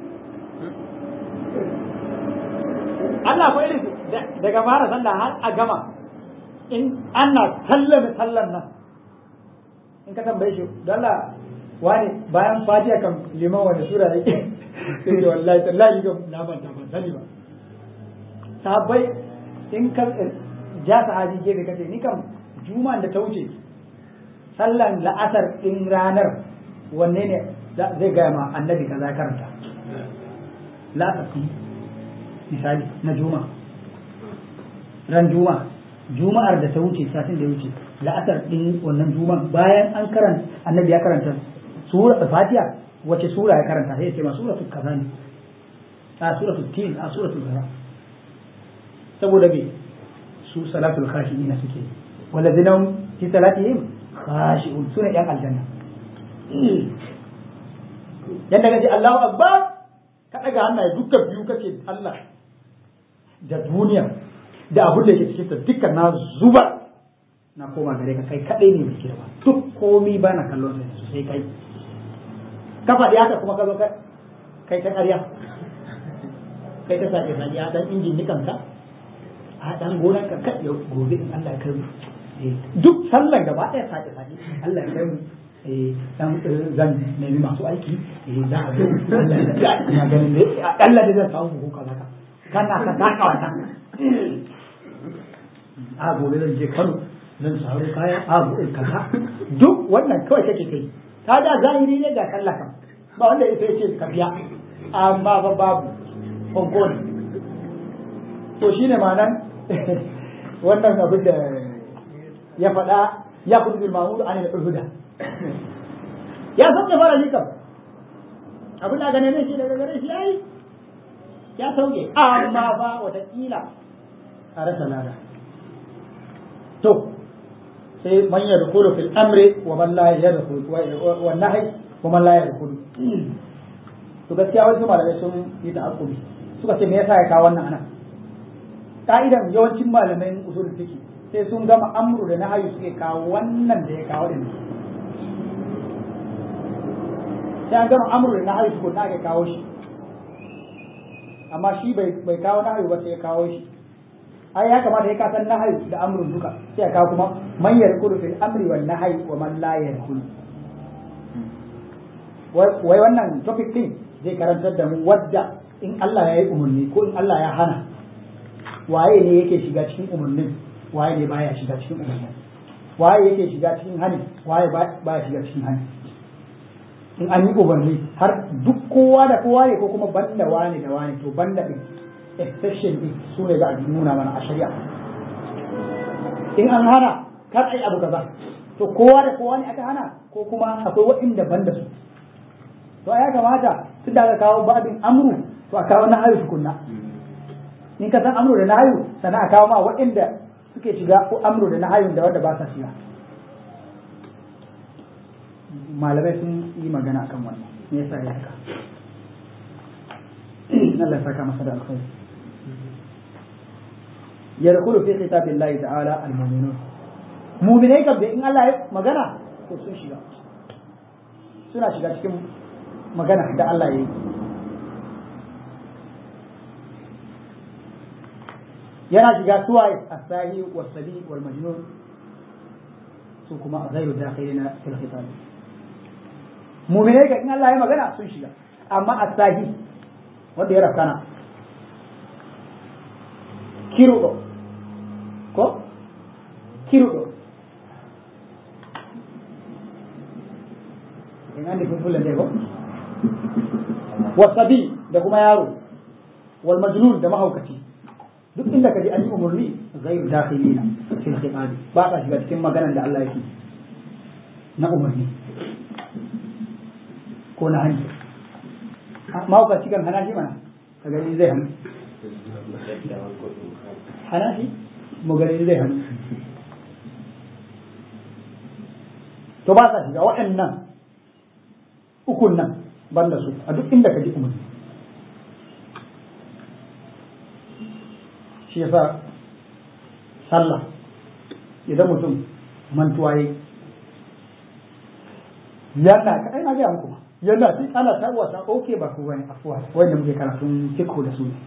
S1: Allah ko irin daga fara sallah har a gama in ana sallame sallar nan in ka tambaye shi don Allah wani bayan fatiha kan liman wani sura yake sai ce wallahi tallahi ga na ban ta ban sani ba sahabbai in ka ja sahabi gefe kace ni kam juma'an da ta wuce sallan la'asar din ranar wanne ne zai gaya ma annabi kaza karanta la'asar misali na juma'a ran juma'a juma'ar da ta wuce satin da ya wuce la'asar din wannan juma'a bayan an karanta annabi ya karanta sura fatiha wace sura ya karanta sai ya ce ma suratul kaza ne a suratul tin a suratul kaza saboda me su salatul khashi'in suke walladina fi salatihim khashi'un sune yan aljanna yanda kace Allahu akbar ka daga hannaye dukkan biyu kace Allah da duniya da abin da yake cikin ta dukkan na zuba na koma gare ka kai kadai ne mai girma duk komi ba na kallon sai sai kai ka faɗi haka kuma ka zo kai ta ƙarya kai ta sake sake a dan injin nikan ka a dan gonan ka kai gobe in Allah ya kai mu duk sallan gaba ɗaya sake sake Allah ya kai mu dan zan nemi masu aiki za a zo Allah ya ganin ne Allah da zan samu ko kaza ka kana ka taka wannan a gobe zan je Kano zan samu kaya a gobe kaza duk wannan kawai kake kai ta da zahiri ne ga sallah kan ba wanda ya ce ka biya amma ba babu konko ne to shine ma'anan wannan abin da ya faɗa ya kudu bil ma'mur an al huda ya sauke fara likam abin da gane ne shi daga gare shi yayi ya sauke amma ba watakila a rasa lada to sai man yadkhulu fil amri wa man la yadkhulu wa nahy wa man la yadkhulu to gaskiya wasu malamai sun yi ta'akkubi suka ce me yasa ya kawo wannan anan ka'idan yawancin malamai usul fiqh sai sun gama amru da nahyu suke kawo wannan da ya kawo din sai an gama amru da nahyu su na ga kawo shi amma shi bai bai kawo nahyu ba sai ya kawo shi ai ya kamata ya kasan nahyu da amrun duka sai ya kawo kuma man yarkulu fil amri wal nahyi wa man la yarkulu wai wannan topic din zai karantar da mu wadda in Allah ya yi umarni ko in Allah ya hana waye ne yake shiga cikin umarnin waye ne baya shiga cikin umarnin waye yake shiga cikin hani waye baya shiga cikin hani in an yi umarni har duk kowa da kowa ne ko kuma banda wani da wani to banda din exception din su ne za a nuna mana a shari'a in an hana kar ai abu kaza to kowa da kowa ne aka hana ko kuma akwai waɗanda banda su to ya kamata tun da aka kawo babin amru to a kawo na hayu tukunna in ka san amru da na hayu sannan a kawo ma waɗanda suke shiga ko amru da na hayun da wanda ba sa shiga malamai sun yi magana akan wannan me yasa ya haka Allah ya saka masa da alkhairi yadkhulu fi kitabillahi ta'ala al-mu'minun mu'minai kam da in Allah ya magana to sun shiga suna shiga cikin magana da Allah ya yi yana shiga suwaye asahi wasabi wal majnun su kuma ghairu dakhilina fil khitab mu'minai ga in Allah ya magana sun shiga amma asahi wanda ya rafkana kirudo ko kirudo in an nufin fulan ko wasabi da kuma yaro wal majnun da mahaukaci duk inda ka ji an yi umarni ghairu dakhilina fil khitab ba ka shiga cikin maganar da Allah yake na umarni ko na hannu mahauka cikin hana shi mana ka gani zai hannu hana shi mu gani zai hannu to ba sa shiga waɗannan ukun nan banda su a duk inda ka ji umarni shi yasa sallah idan mutum mantuwa yi yana ka ai na ga muku yana sai ana ta wasa oke ba ku wani afuwa wanda muke karatun fiqh da su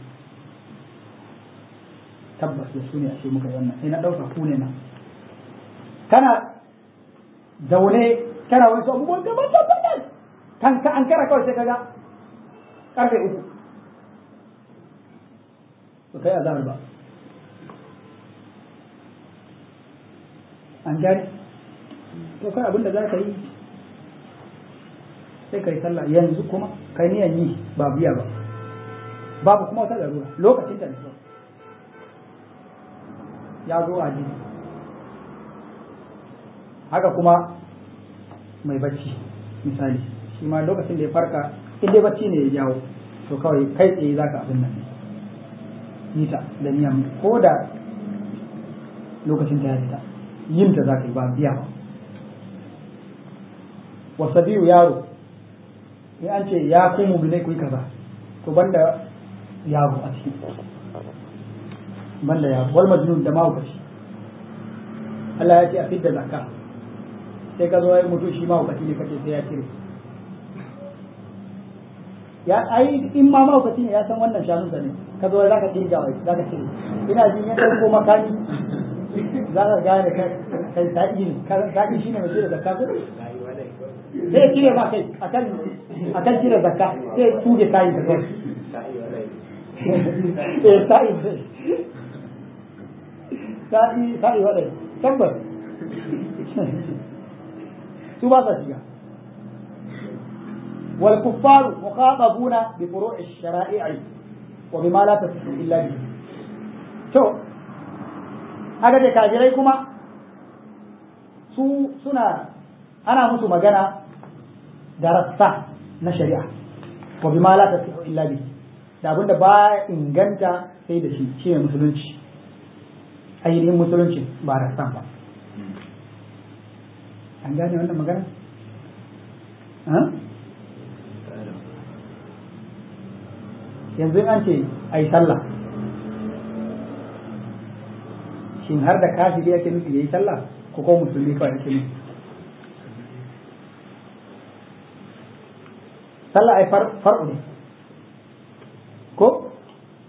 S1: tabbas da su ne ashe muka yi wannan sai na dauka ku ne nan kana zaune kana wani su abubuwan gaban tabbatar kan ka an kara kawai sai kaga karfe uku to kai azhar ba an gari to kai abin da za ka yi sai ka yi sallah yanzu kuma kai niyan yi ba biya ba babu kuma wata larura lokacin da ne ya zo a jini haka kuma mai bacci misali shi ma lokacin da ya farka in dai bacci ne ya jawo to kawai kai tsaye za ka abin nan yi ta da niyan ko da lokacin ta ya fita yin ta za ka yi ba biya ba wasa biyu yaro in an ce ya ku muminai ku yi kaza to banda yaro a ciki banda yaro wal majnun da mahaukaci Allah ya ce a fidda zakka sai ka zo ya mutu shi mahaukaci ne kace sai ya cire ya ai in ma mahaukaci ne ya san wannan shanun ne ka zo za ka kirga wai za ka cire ina jin ya ɗauko makani za ka gane kai sa'i ne sa'i shi ne mai cire zakka ko sai ya cire ma kai akan akan cire zakka sai ya tuge kayi da kai eh sa'i sa'i sa'i wadai tabbas su ba sa shiga wal kuffaru mukhatabuna bi furu'i shara'i wa bima la tasifu illa bihi to haka da kafirai kuma su suna ana musu magana da rassa na shari'a wa bima la tasihu illa bi da abinda ba inganta sai da shi shine musulunci ainihin musulunci ba rassan ba an gane wannan magana yanzu an ce a yi sallah shin har da kafiri yake nufi ya yi sallah ko ko musulmi kawai yake nufi sallah ai far'u ne ko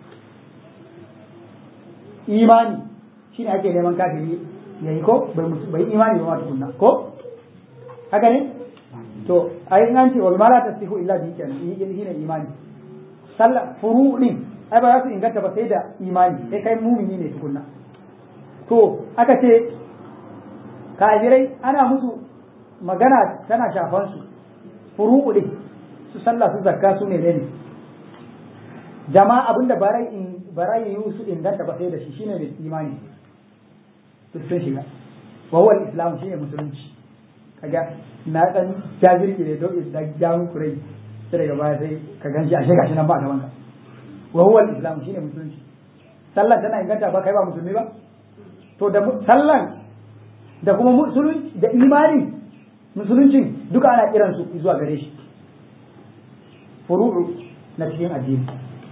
S1: imani shi ne ake neman kafiri ya yi ko bai imani ba ma tukunna ko haka ne to ai in an ce wa mala tasihu illa bi kenan shi ne imani sallah furu din ai ba za su inganta ba sai da imani sai kai mumini ne tukunna to aka ce kafirai ana musu magana tana shafan su furu'u din su sallah su zakka su ne ne jama'a abinda barai in barai yi su inganta ba sai da shi shine mai imani su sun shiga wa huwa al-islam shine musulunci kaga na dan jazirki ne don da jamu kurai sai daga baya sai ka ganshi a shiga shi nan ba gaban ka wa huwa al-islam shine musulunci sallah tana inganta ba kai ba musulmi ba to da sallan da kuma musulunci da imani musuluncin duka ana kiran su zuwa gare shi furu'u na cikin addini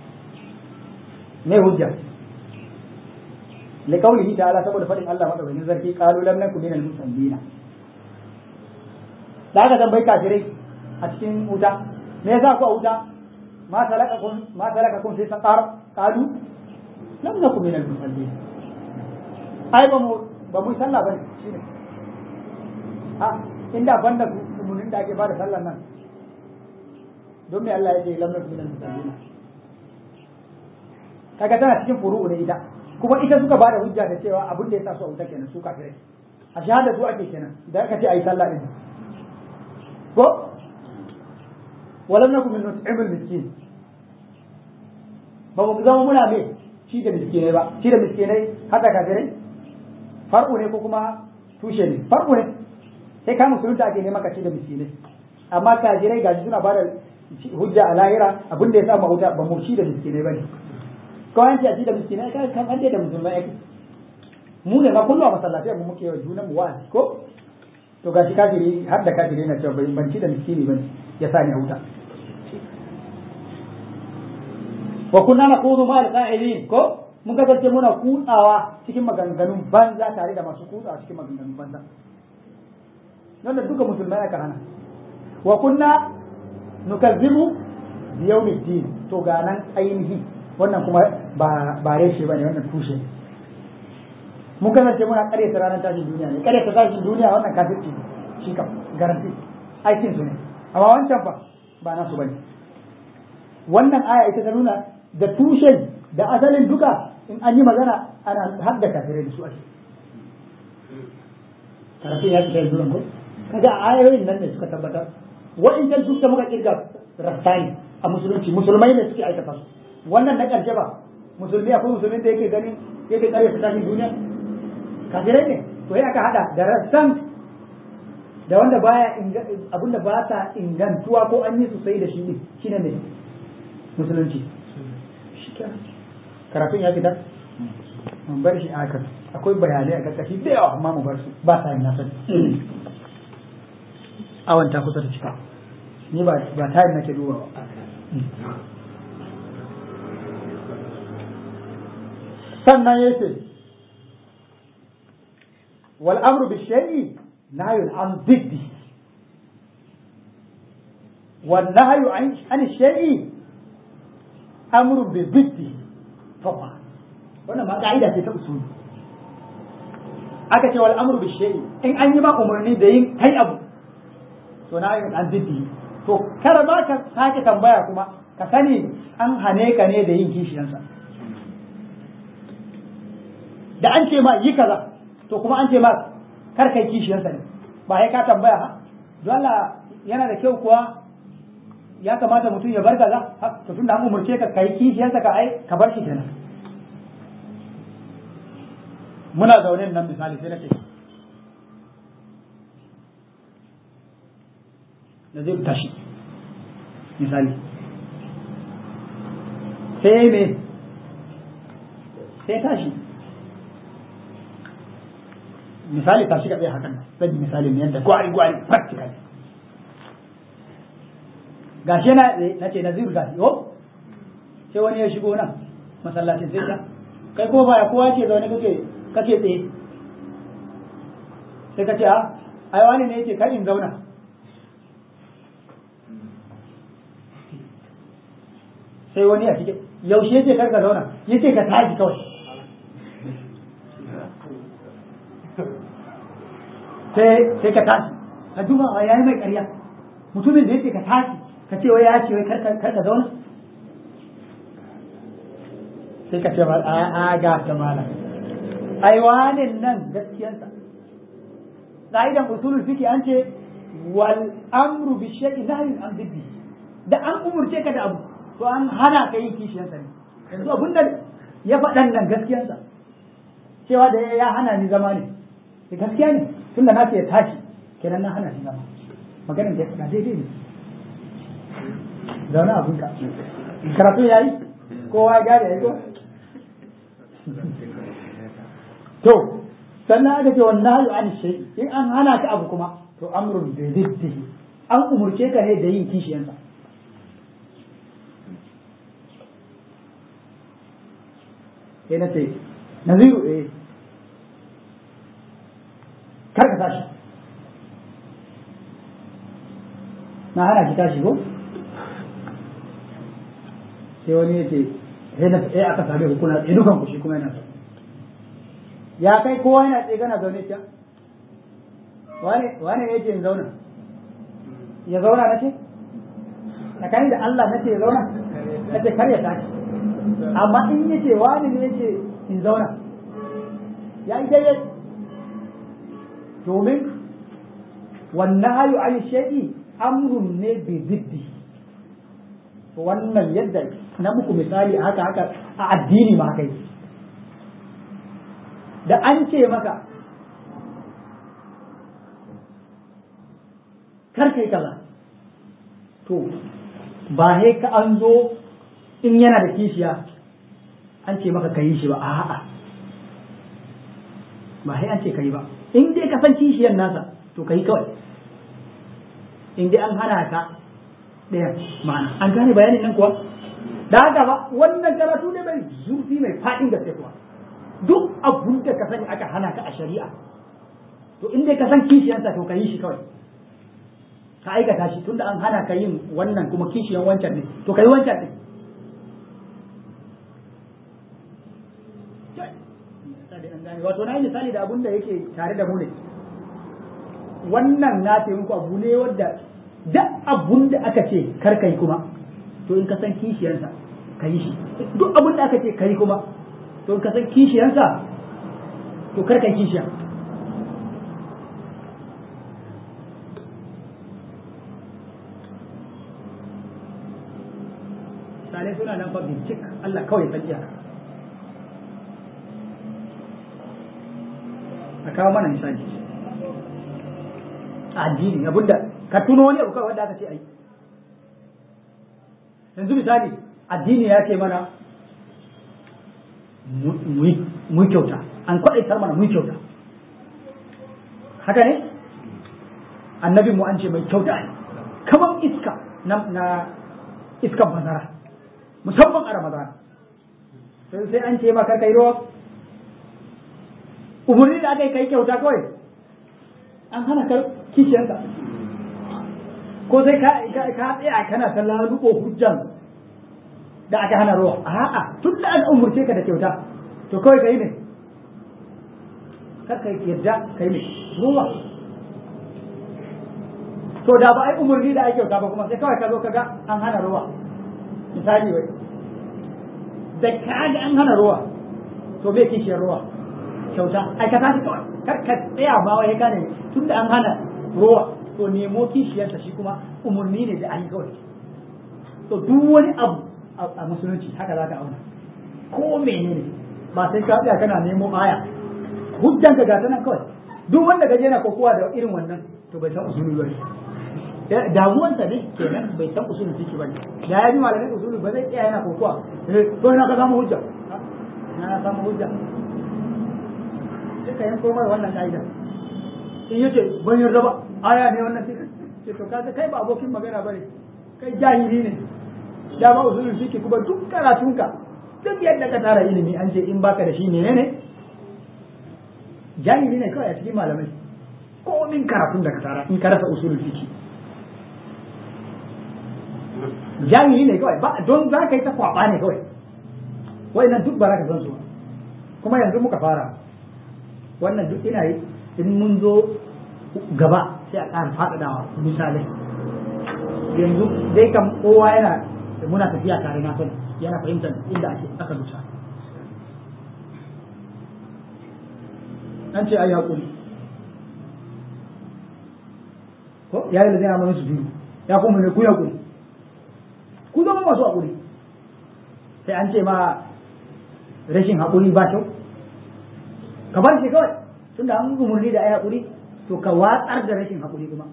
S1: mai hujja li qawlihi ta'ala saboda fadin Allah madaukakin sarki qalu lam nakum minal musallina da aka tambayi kafirai a cikin wuta me yasa ku a wuta ma salakakum ma salakakum fi saqar qalu lam nakum minal musallina ai ba mu ba mu sallah bane shine a inda banda kumunin da ake bada sallar nan don me Allah ya ce lam nakum minal musallina kaga tana cikin furu'u ne ita kuma ita suka bada hujja da cewa abin da ya sa su a wuta kenan su kafirai a shahada su ake kenan da aka ce ayi sallah din ko walam nakum min nut'imul miskin ba mu zama muna me ci da miskinai ba ci da miskinai hada kafirai farko ne ko kuma tushe ne farko ne sai ka musulunta ake neman ka ci da miskinai amma kafirai gashi suna bada hujja a lahira abin da ya sa mahuta ba mu ci da miskinai ba ne kawai an ce a ci da miskinai kai kan an da musulmai ake mu ne ma kullum a masallatai mu muke wa junan mu wa'azi ko to gashi kafiri har da kafiri na cewa bai ban ci da miskini bane ya sa ni a wuta wa kunna naqudu ma al-qa'ilin ko mun kasance muna kutsawa cikin maganganun banza tare da masu kutsawa cikin maganganun banza wanda duka musulmai aka hana wa kunna nukazzibu bi yawmiddin to ga nan ainihi wannan kuma ba ba reshe bane wannan tushe mun kasance muna karyata ranar tashin duniya ne karyata tashin duniya wannan kafirci ne shi kam garanti aikin su ne amma wancan fa ba nasu bane wannan aya ita ta nuna da tushen da asalin duka in an yi magana ana har da kafirai da su ake karafin ya fita yanzu ko kaga ayoyin nan ne suka tabbatar wa'incan duk da muka kirga rastani a musulunci musulmai ne suke aikata su wannan na karshe ba musulmi akwai musulmin da yake ganin yake karyata tashin duniya kafirai ne to ya aka hada da rassan da wanda baya abinda ba ta ingantuwa ko an yi su sai da shi ne shine ne musulunci karatun ya fita mun bar shi aka akwai bayanai a karkashi da yawa amma mu bar su ba sa yin nasa awan ta kusa da cika ni ba ba tayin nake duba ba sannan yace wal amru bi shay'i nahyun an diddi wal nahyu an shay'i amru bi diddi faqa wannan ma ka'ida ce ta usuli aka ce wal amru bi shay'i in an yi ma umarni da yin kai abu to nahyun an diddi to kar ma ka sake tambaya kuma ka sani an hane ka ne da yin kishiyansa da an ce ma yi kaza to kuma an ce ma kar kai kishiyarsa ne ba sai ka tambaya ha don Allah yana da kyau kuwa ya kamata mutum ya bar kaza to tunda an umurce ka kai kishiyarsa ka ai ka bar shi kenan muna zaune nan misali sai nake da zai tashi misali sai me sai tashi misali ta shiga tsaye hakan zan yi misali ne yadda gwari gwari practical gashi na na ce naziru gashi yo sai wani ya shigo nan masallacin sai ta kai ko baya kowa ce zaune kake kake tsaye sai ka ce a ai wani ne yake kai in zauna sai wani a cikin yaushe yake kar ka zauna yace ka tashi kawai sai ka tashi ka duba wa yayi mai ƙarya mutumin da yake ka tashi ka ce wai ya ce wai kar ka zauna sai ka ce ba a a ga ta mala ai wanin nan gaskiyarsa qa'idan usulul fiqh an ce wal amru bi shay'in nahyun an biddi da an umurce ka da abu to an hana ka yin kishiyarsa ne yanzu abinda ya faɗan nan gaskiyarsa cewa da ya hana ni zama ne gaskiya ne tunda na ce ya tashi kenan na hana shi zama maganin da ya faɗa daidai ne zaune abinka karatu ya yi kowa ya gane ya yi ko to sannan aka ce wannan hayu an shi in an hana ka abu kuma to amrun da ziddihi an umurce ka ne da yin kishiyansa sai na ce naziru eh kar ka tashi na hana ki tashi ko sai wani ya ce sai na sai aka same hukuna tsaye dukan ku shi kuma yana ya kai kowa yana tsaye gana zaune ta wane wane ne yake in zauna ya zauna na ce tsakani da Allah na ce ya zauna na ce kar ya tashi amma in yace wani ne yake in zauna ya yi daidai domin wannan hayu an shaɗi amrun ne bi ziddi wannan yadda na muku misali haka haka a addini ma kai da an ce maka kar kai kaza to ba sai ka an zo in yana da kishiya an ce maka ka yi shi ba a'a ba sai an ce ka yi ba in dai ka san kishiyar nasa to ka yi kawai in dai an hana ka ɗaya ma'ana an gane bayanin nan kuwa da haka ba wannan karatu ne mai zurfi mai faɗin gaske kuwa duk abun da ka sani aka hana ka a shari'a to in dai ka san kishiyarsa to ka yi shi kawai ka aikata shi tunda an hana ka yin wannan kuma kishiyan wancan ne to ka yi wancan ne wato na yi misali da abun da yake tare da mu ne wannan na ce muku abu ne wadda duk abun da aka ce kar kai kuma to in ka san kishiyarsa ka yi shi duk abun da aka ce kai kuma to in ka san kishiyarsa to kar kai kishiya sale suna nan fa bincik Allah kawai san iyaka a kawo mana misali a addini abinda ka tuno wani abu kawai wanda aka ce ai yanzu misali addini ya ce mana mu kyauta an kwaɗaitar mana mu kyauta haka ne annabi mu an ce mai kyauta ne kamar iska na iskan bazara musamman a ramadana sai an ce maka kai ruwa umarni da aka yi kai kyauta kawai an hana ka kishiyarka ko sai ka tsaya kana ta lalubo hujjan da aka hana ruwa a'a tun da an umurce ka da kyauta to kawai ka yi ne kar ka yadda ka yi ne ruwa to da ba ai umarni da ake kyauta ba kuma sai kawai ka zo ka ga an hana ruwa misali wai da ka ga an hana ruwa to bai kishiyar ruwa kyauta aikata shi kawai kar ka tsaya ma wai ka ne tun da an hana ruwa to nemo kishiyarsa shi kuma umarni ne da an kawai to duk wani abu a musulunci haka za ka auna ko menene ba sai ka tsaya kana nemo aya hujjan ka gata nan kawai duk wanda ka je na kokowa da irin wannan to bai san usuli ba damuwansa ne kenan bai san usulun fiki ba da ya bi malamin usulun ba zai tsaya yana kokowa to ina ka samu hujja ina samu hujja sai ka yanko mai wannan ka'idar in yace ban yarda ba aya ne wannan sai to kaga kai ba abokin magana bane kai jahili ne da ba usulul fiqh kuma duk karatunka duk yadda ka tara ilimi an ce in baka da shi menene jahili ne kawai a cikin malamai ko min karatun da ka tara in ka rasa usulul fiqh jahili ne kawai ba don za ka yi ta kwaba ne kawai nan duk ba za ka san su kuma yanzu muka fara wannan duk ina yi in mun zo gaba sai a ƙara faɗaɗawa misalai yanzu dai kam kowa yana muna tafiya tare na sani yana fahimtar inda ake aka dusa an ce ai haƙuri ko ya yi da zai amma su biyu ya kuma ne ku haƙuri ku zama masu haƙuri sai an ce ma rashin haƙuri ba kyau ka bar shi kawai tunda an umarni da ai haƙuri to ka watsar da rashin haƙuri kuma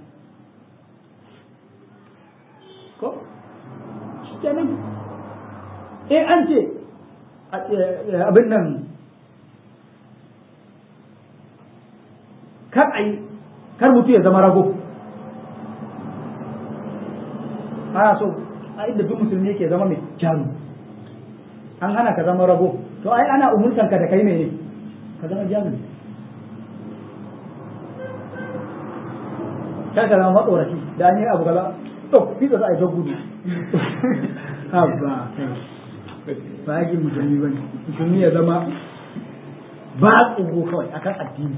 S1: ko kenan in an ce abin nan kar a yi kar mutu ya zama rago ana so a inda duk musulmi yake zama mai jaru an hana ka zama rago to ai ana umurtan ka da kai mene ka zama jaru kar ka zama matsoraci da an yi abu kaza to fi da za a yi gudu haba ba yake musulmi ba musulmi ya zama ba tsoro kawai akan addini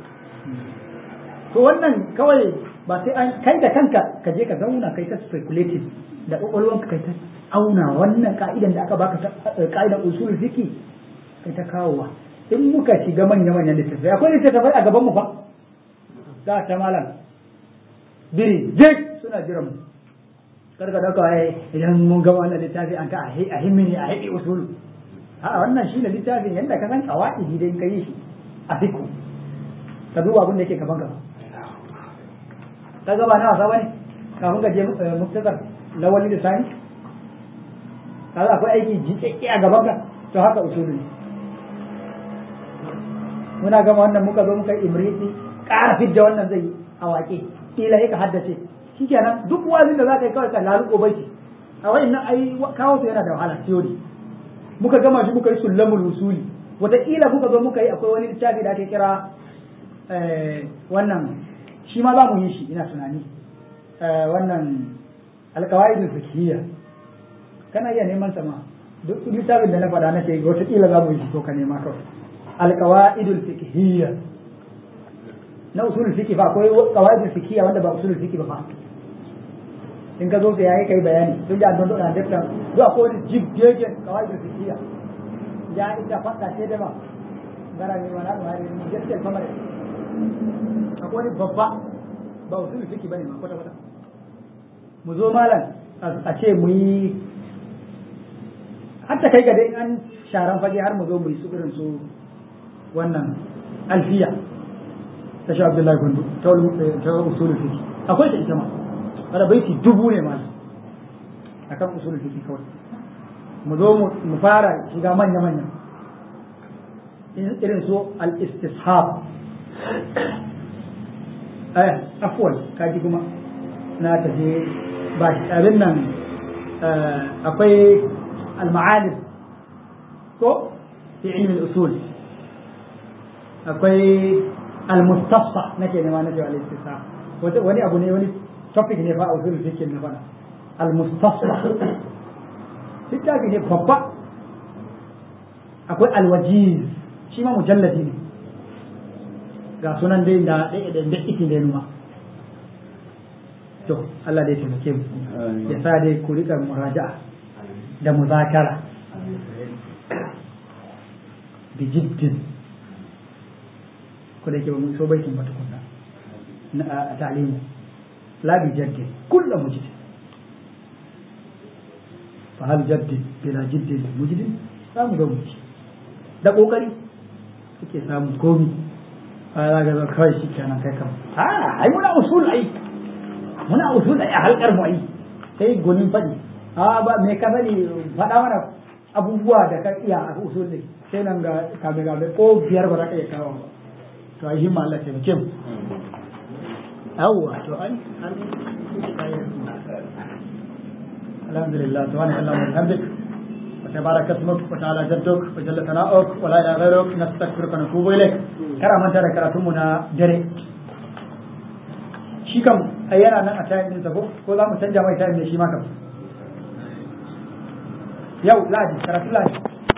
S1: to wannan kawai ba sai an kai da kanka ka je ka zauna kai ta speculative da kwakwalwanka kai ta auna wannan ka'idan da aka baka ka'idan usul fiki kai ta kawowa in muka shiga manya manyan littattafai akwai littattafai a gaban mu fa za ta malam biri duk suna jiran mu karka dauka ai idan mun gama wannan littafi an ka a himmini a haɗe usulu a wannan shi ne littafin yadda ka san kawa'idi dai ka yi shi a fiku ka duba abin da yake gaban gaba ka gaba na wasa bane kafin ka je muktasar lawali da sani kaga akwai aiki jiƙaƙƙe a gaban ka to haka usulu ne muna gama wannan muka zo muka imriti ƙara fidda wannan zai yi a waƙe kila ka haddace shikenan duk wazin da za ka yi kawai ka laluko baiti a wa'annan ai kawo su yana da wahala theory muka gama shi muka yi sullamul usuli wataƙila muka zo muka yi akwai wani littafi da ake kira wannan shi ma za mu yi shi ina tunani wannan alƙawaidul fiqhiyya kana iya neman sama duk littafin da na faɗa na ce wataƙila za mu yi shi to ka nema kawai alƙawaidul fiqhiyya na usulul fiqh fa akwai qawaidul fiqhiyya wanda ba usulul fiqh ba fa in ka zo ka yayi kai bayani tun da don da dukkan duk akwai wani jibgege qawaidul fiqhiyya ya ita faɗa ce da ba gara ne wala ba ne ni gaskiya kamar akwai wani babba ba usulul fiqh bane ma kwata kwata mu zo malam a ce mu yi hatta kai ga dai an sharan fage har mu zo mu yi su irin su wannan alfiya ta sha Abdullahi Gundu ta usulul fiqh akwai ta ita ma kada baiti dubu ne ma akan usulul fiqh kawai mu zo mu fara shiga manya manya irin su al-istishab eh afwan kaji kuma na tafi ba abin nan akwai al-ma'alim ko fi ilmi al-usul akwai al-mustafsa nake nema na cewa al-istisab wani abu ne wani topic ne fa a usul fiqh na bana al-mustafsa littafi ne babba akwai al-wajiz shi ma mujalladi ne ga sunan dai da da da ikin da numa to Allah dai taimake mu ya sa dai ku rika muraja'a da muzakara bi jiddin ko da yake ba mun so baitin ba tukunna na ta'limu la bi jaddin kullu mujdin fa hal jaddin bila jiddin mujdin za mu ga muji da kokari kake samu komi a za ga kawai shi kenan kai kam a ai muna usul ai muna usul ai a halkar mu ai sai gonin fadi a ba me ka sani faɗa mana abubuwa da ka iya a usul ne sai nan ga kame kame ko biyar ba za ka iya kawo ba to ai himma Allah ta muke mu yawwa to ai alhamdulillah subhanahu wa ta'ala alhamdulillah وتبارك اسمك وتعالى جدك وجل ثناؤك ولا اله غيرك نستغفرك ونتوب اليك kara manta da karatunmu na dare shi kam a yana nan a tayin ɗinsa ko ko za mu canja mai tayin ne shi ma kam yau ladi karatun ladi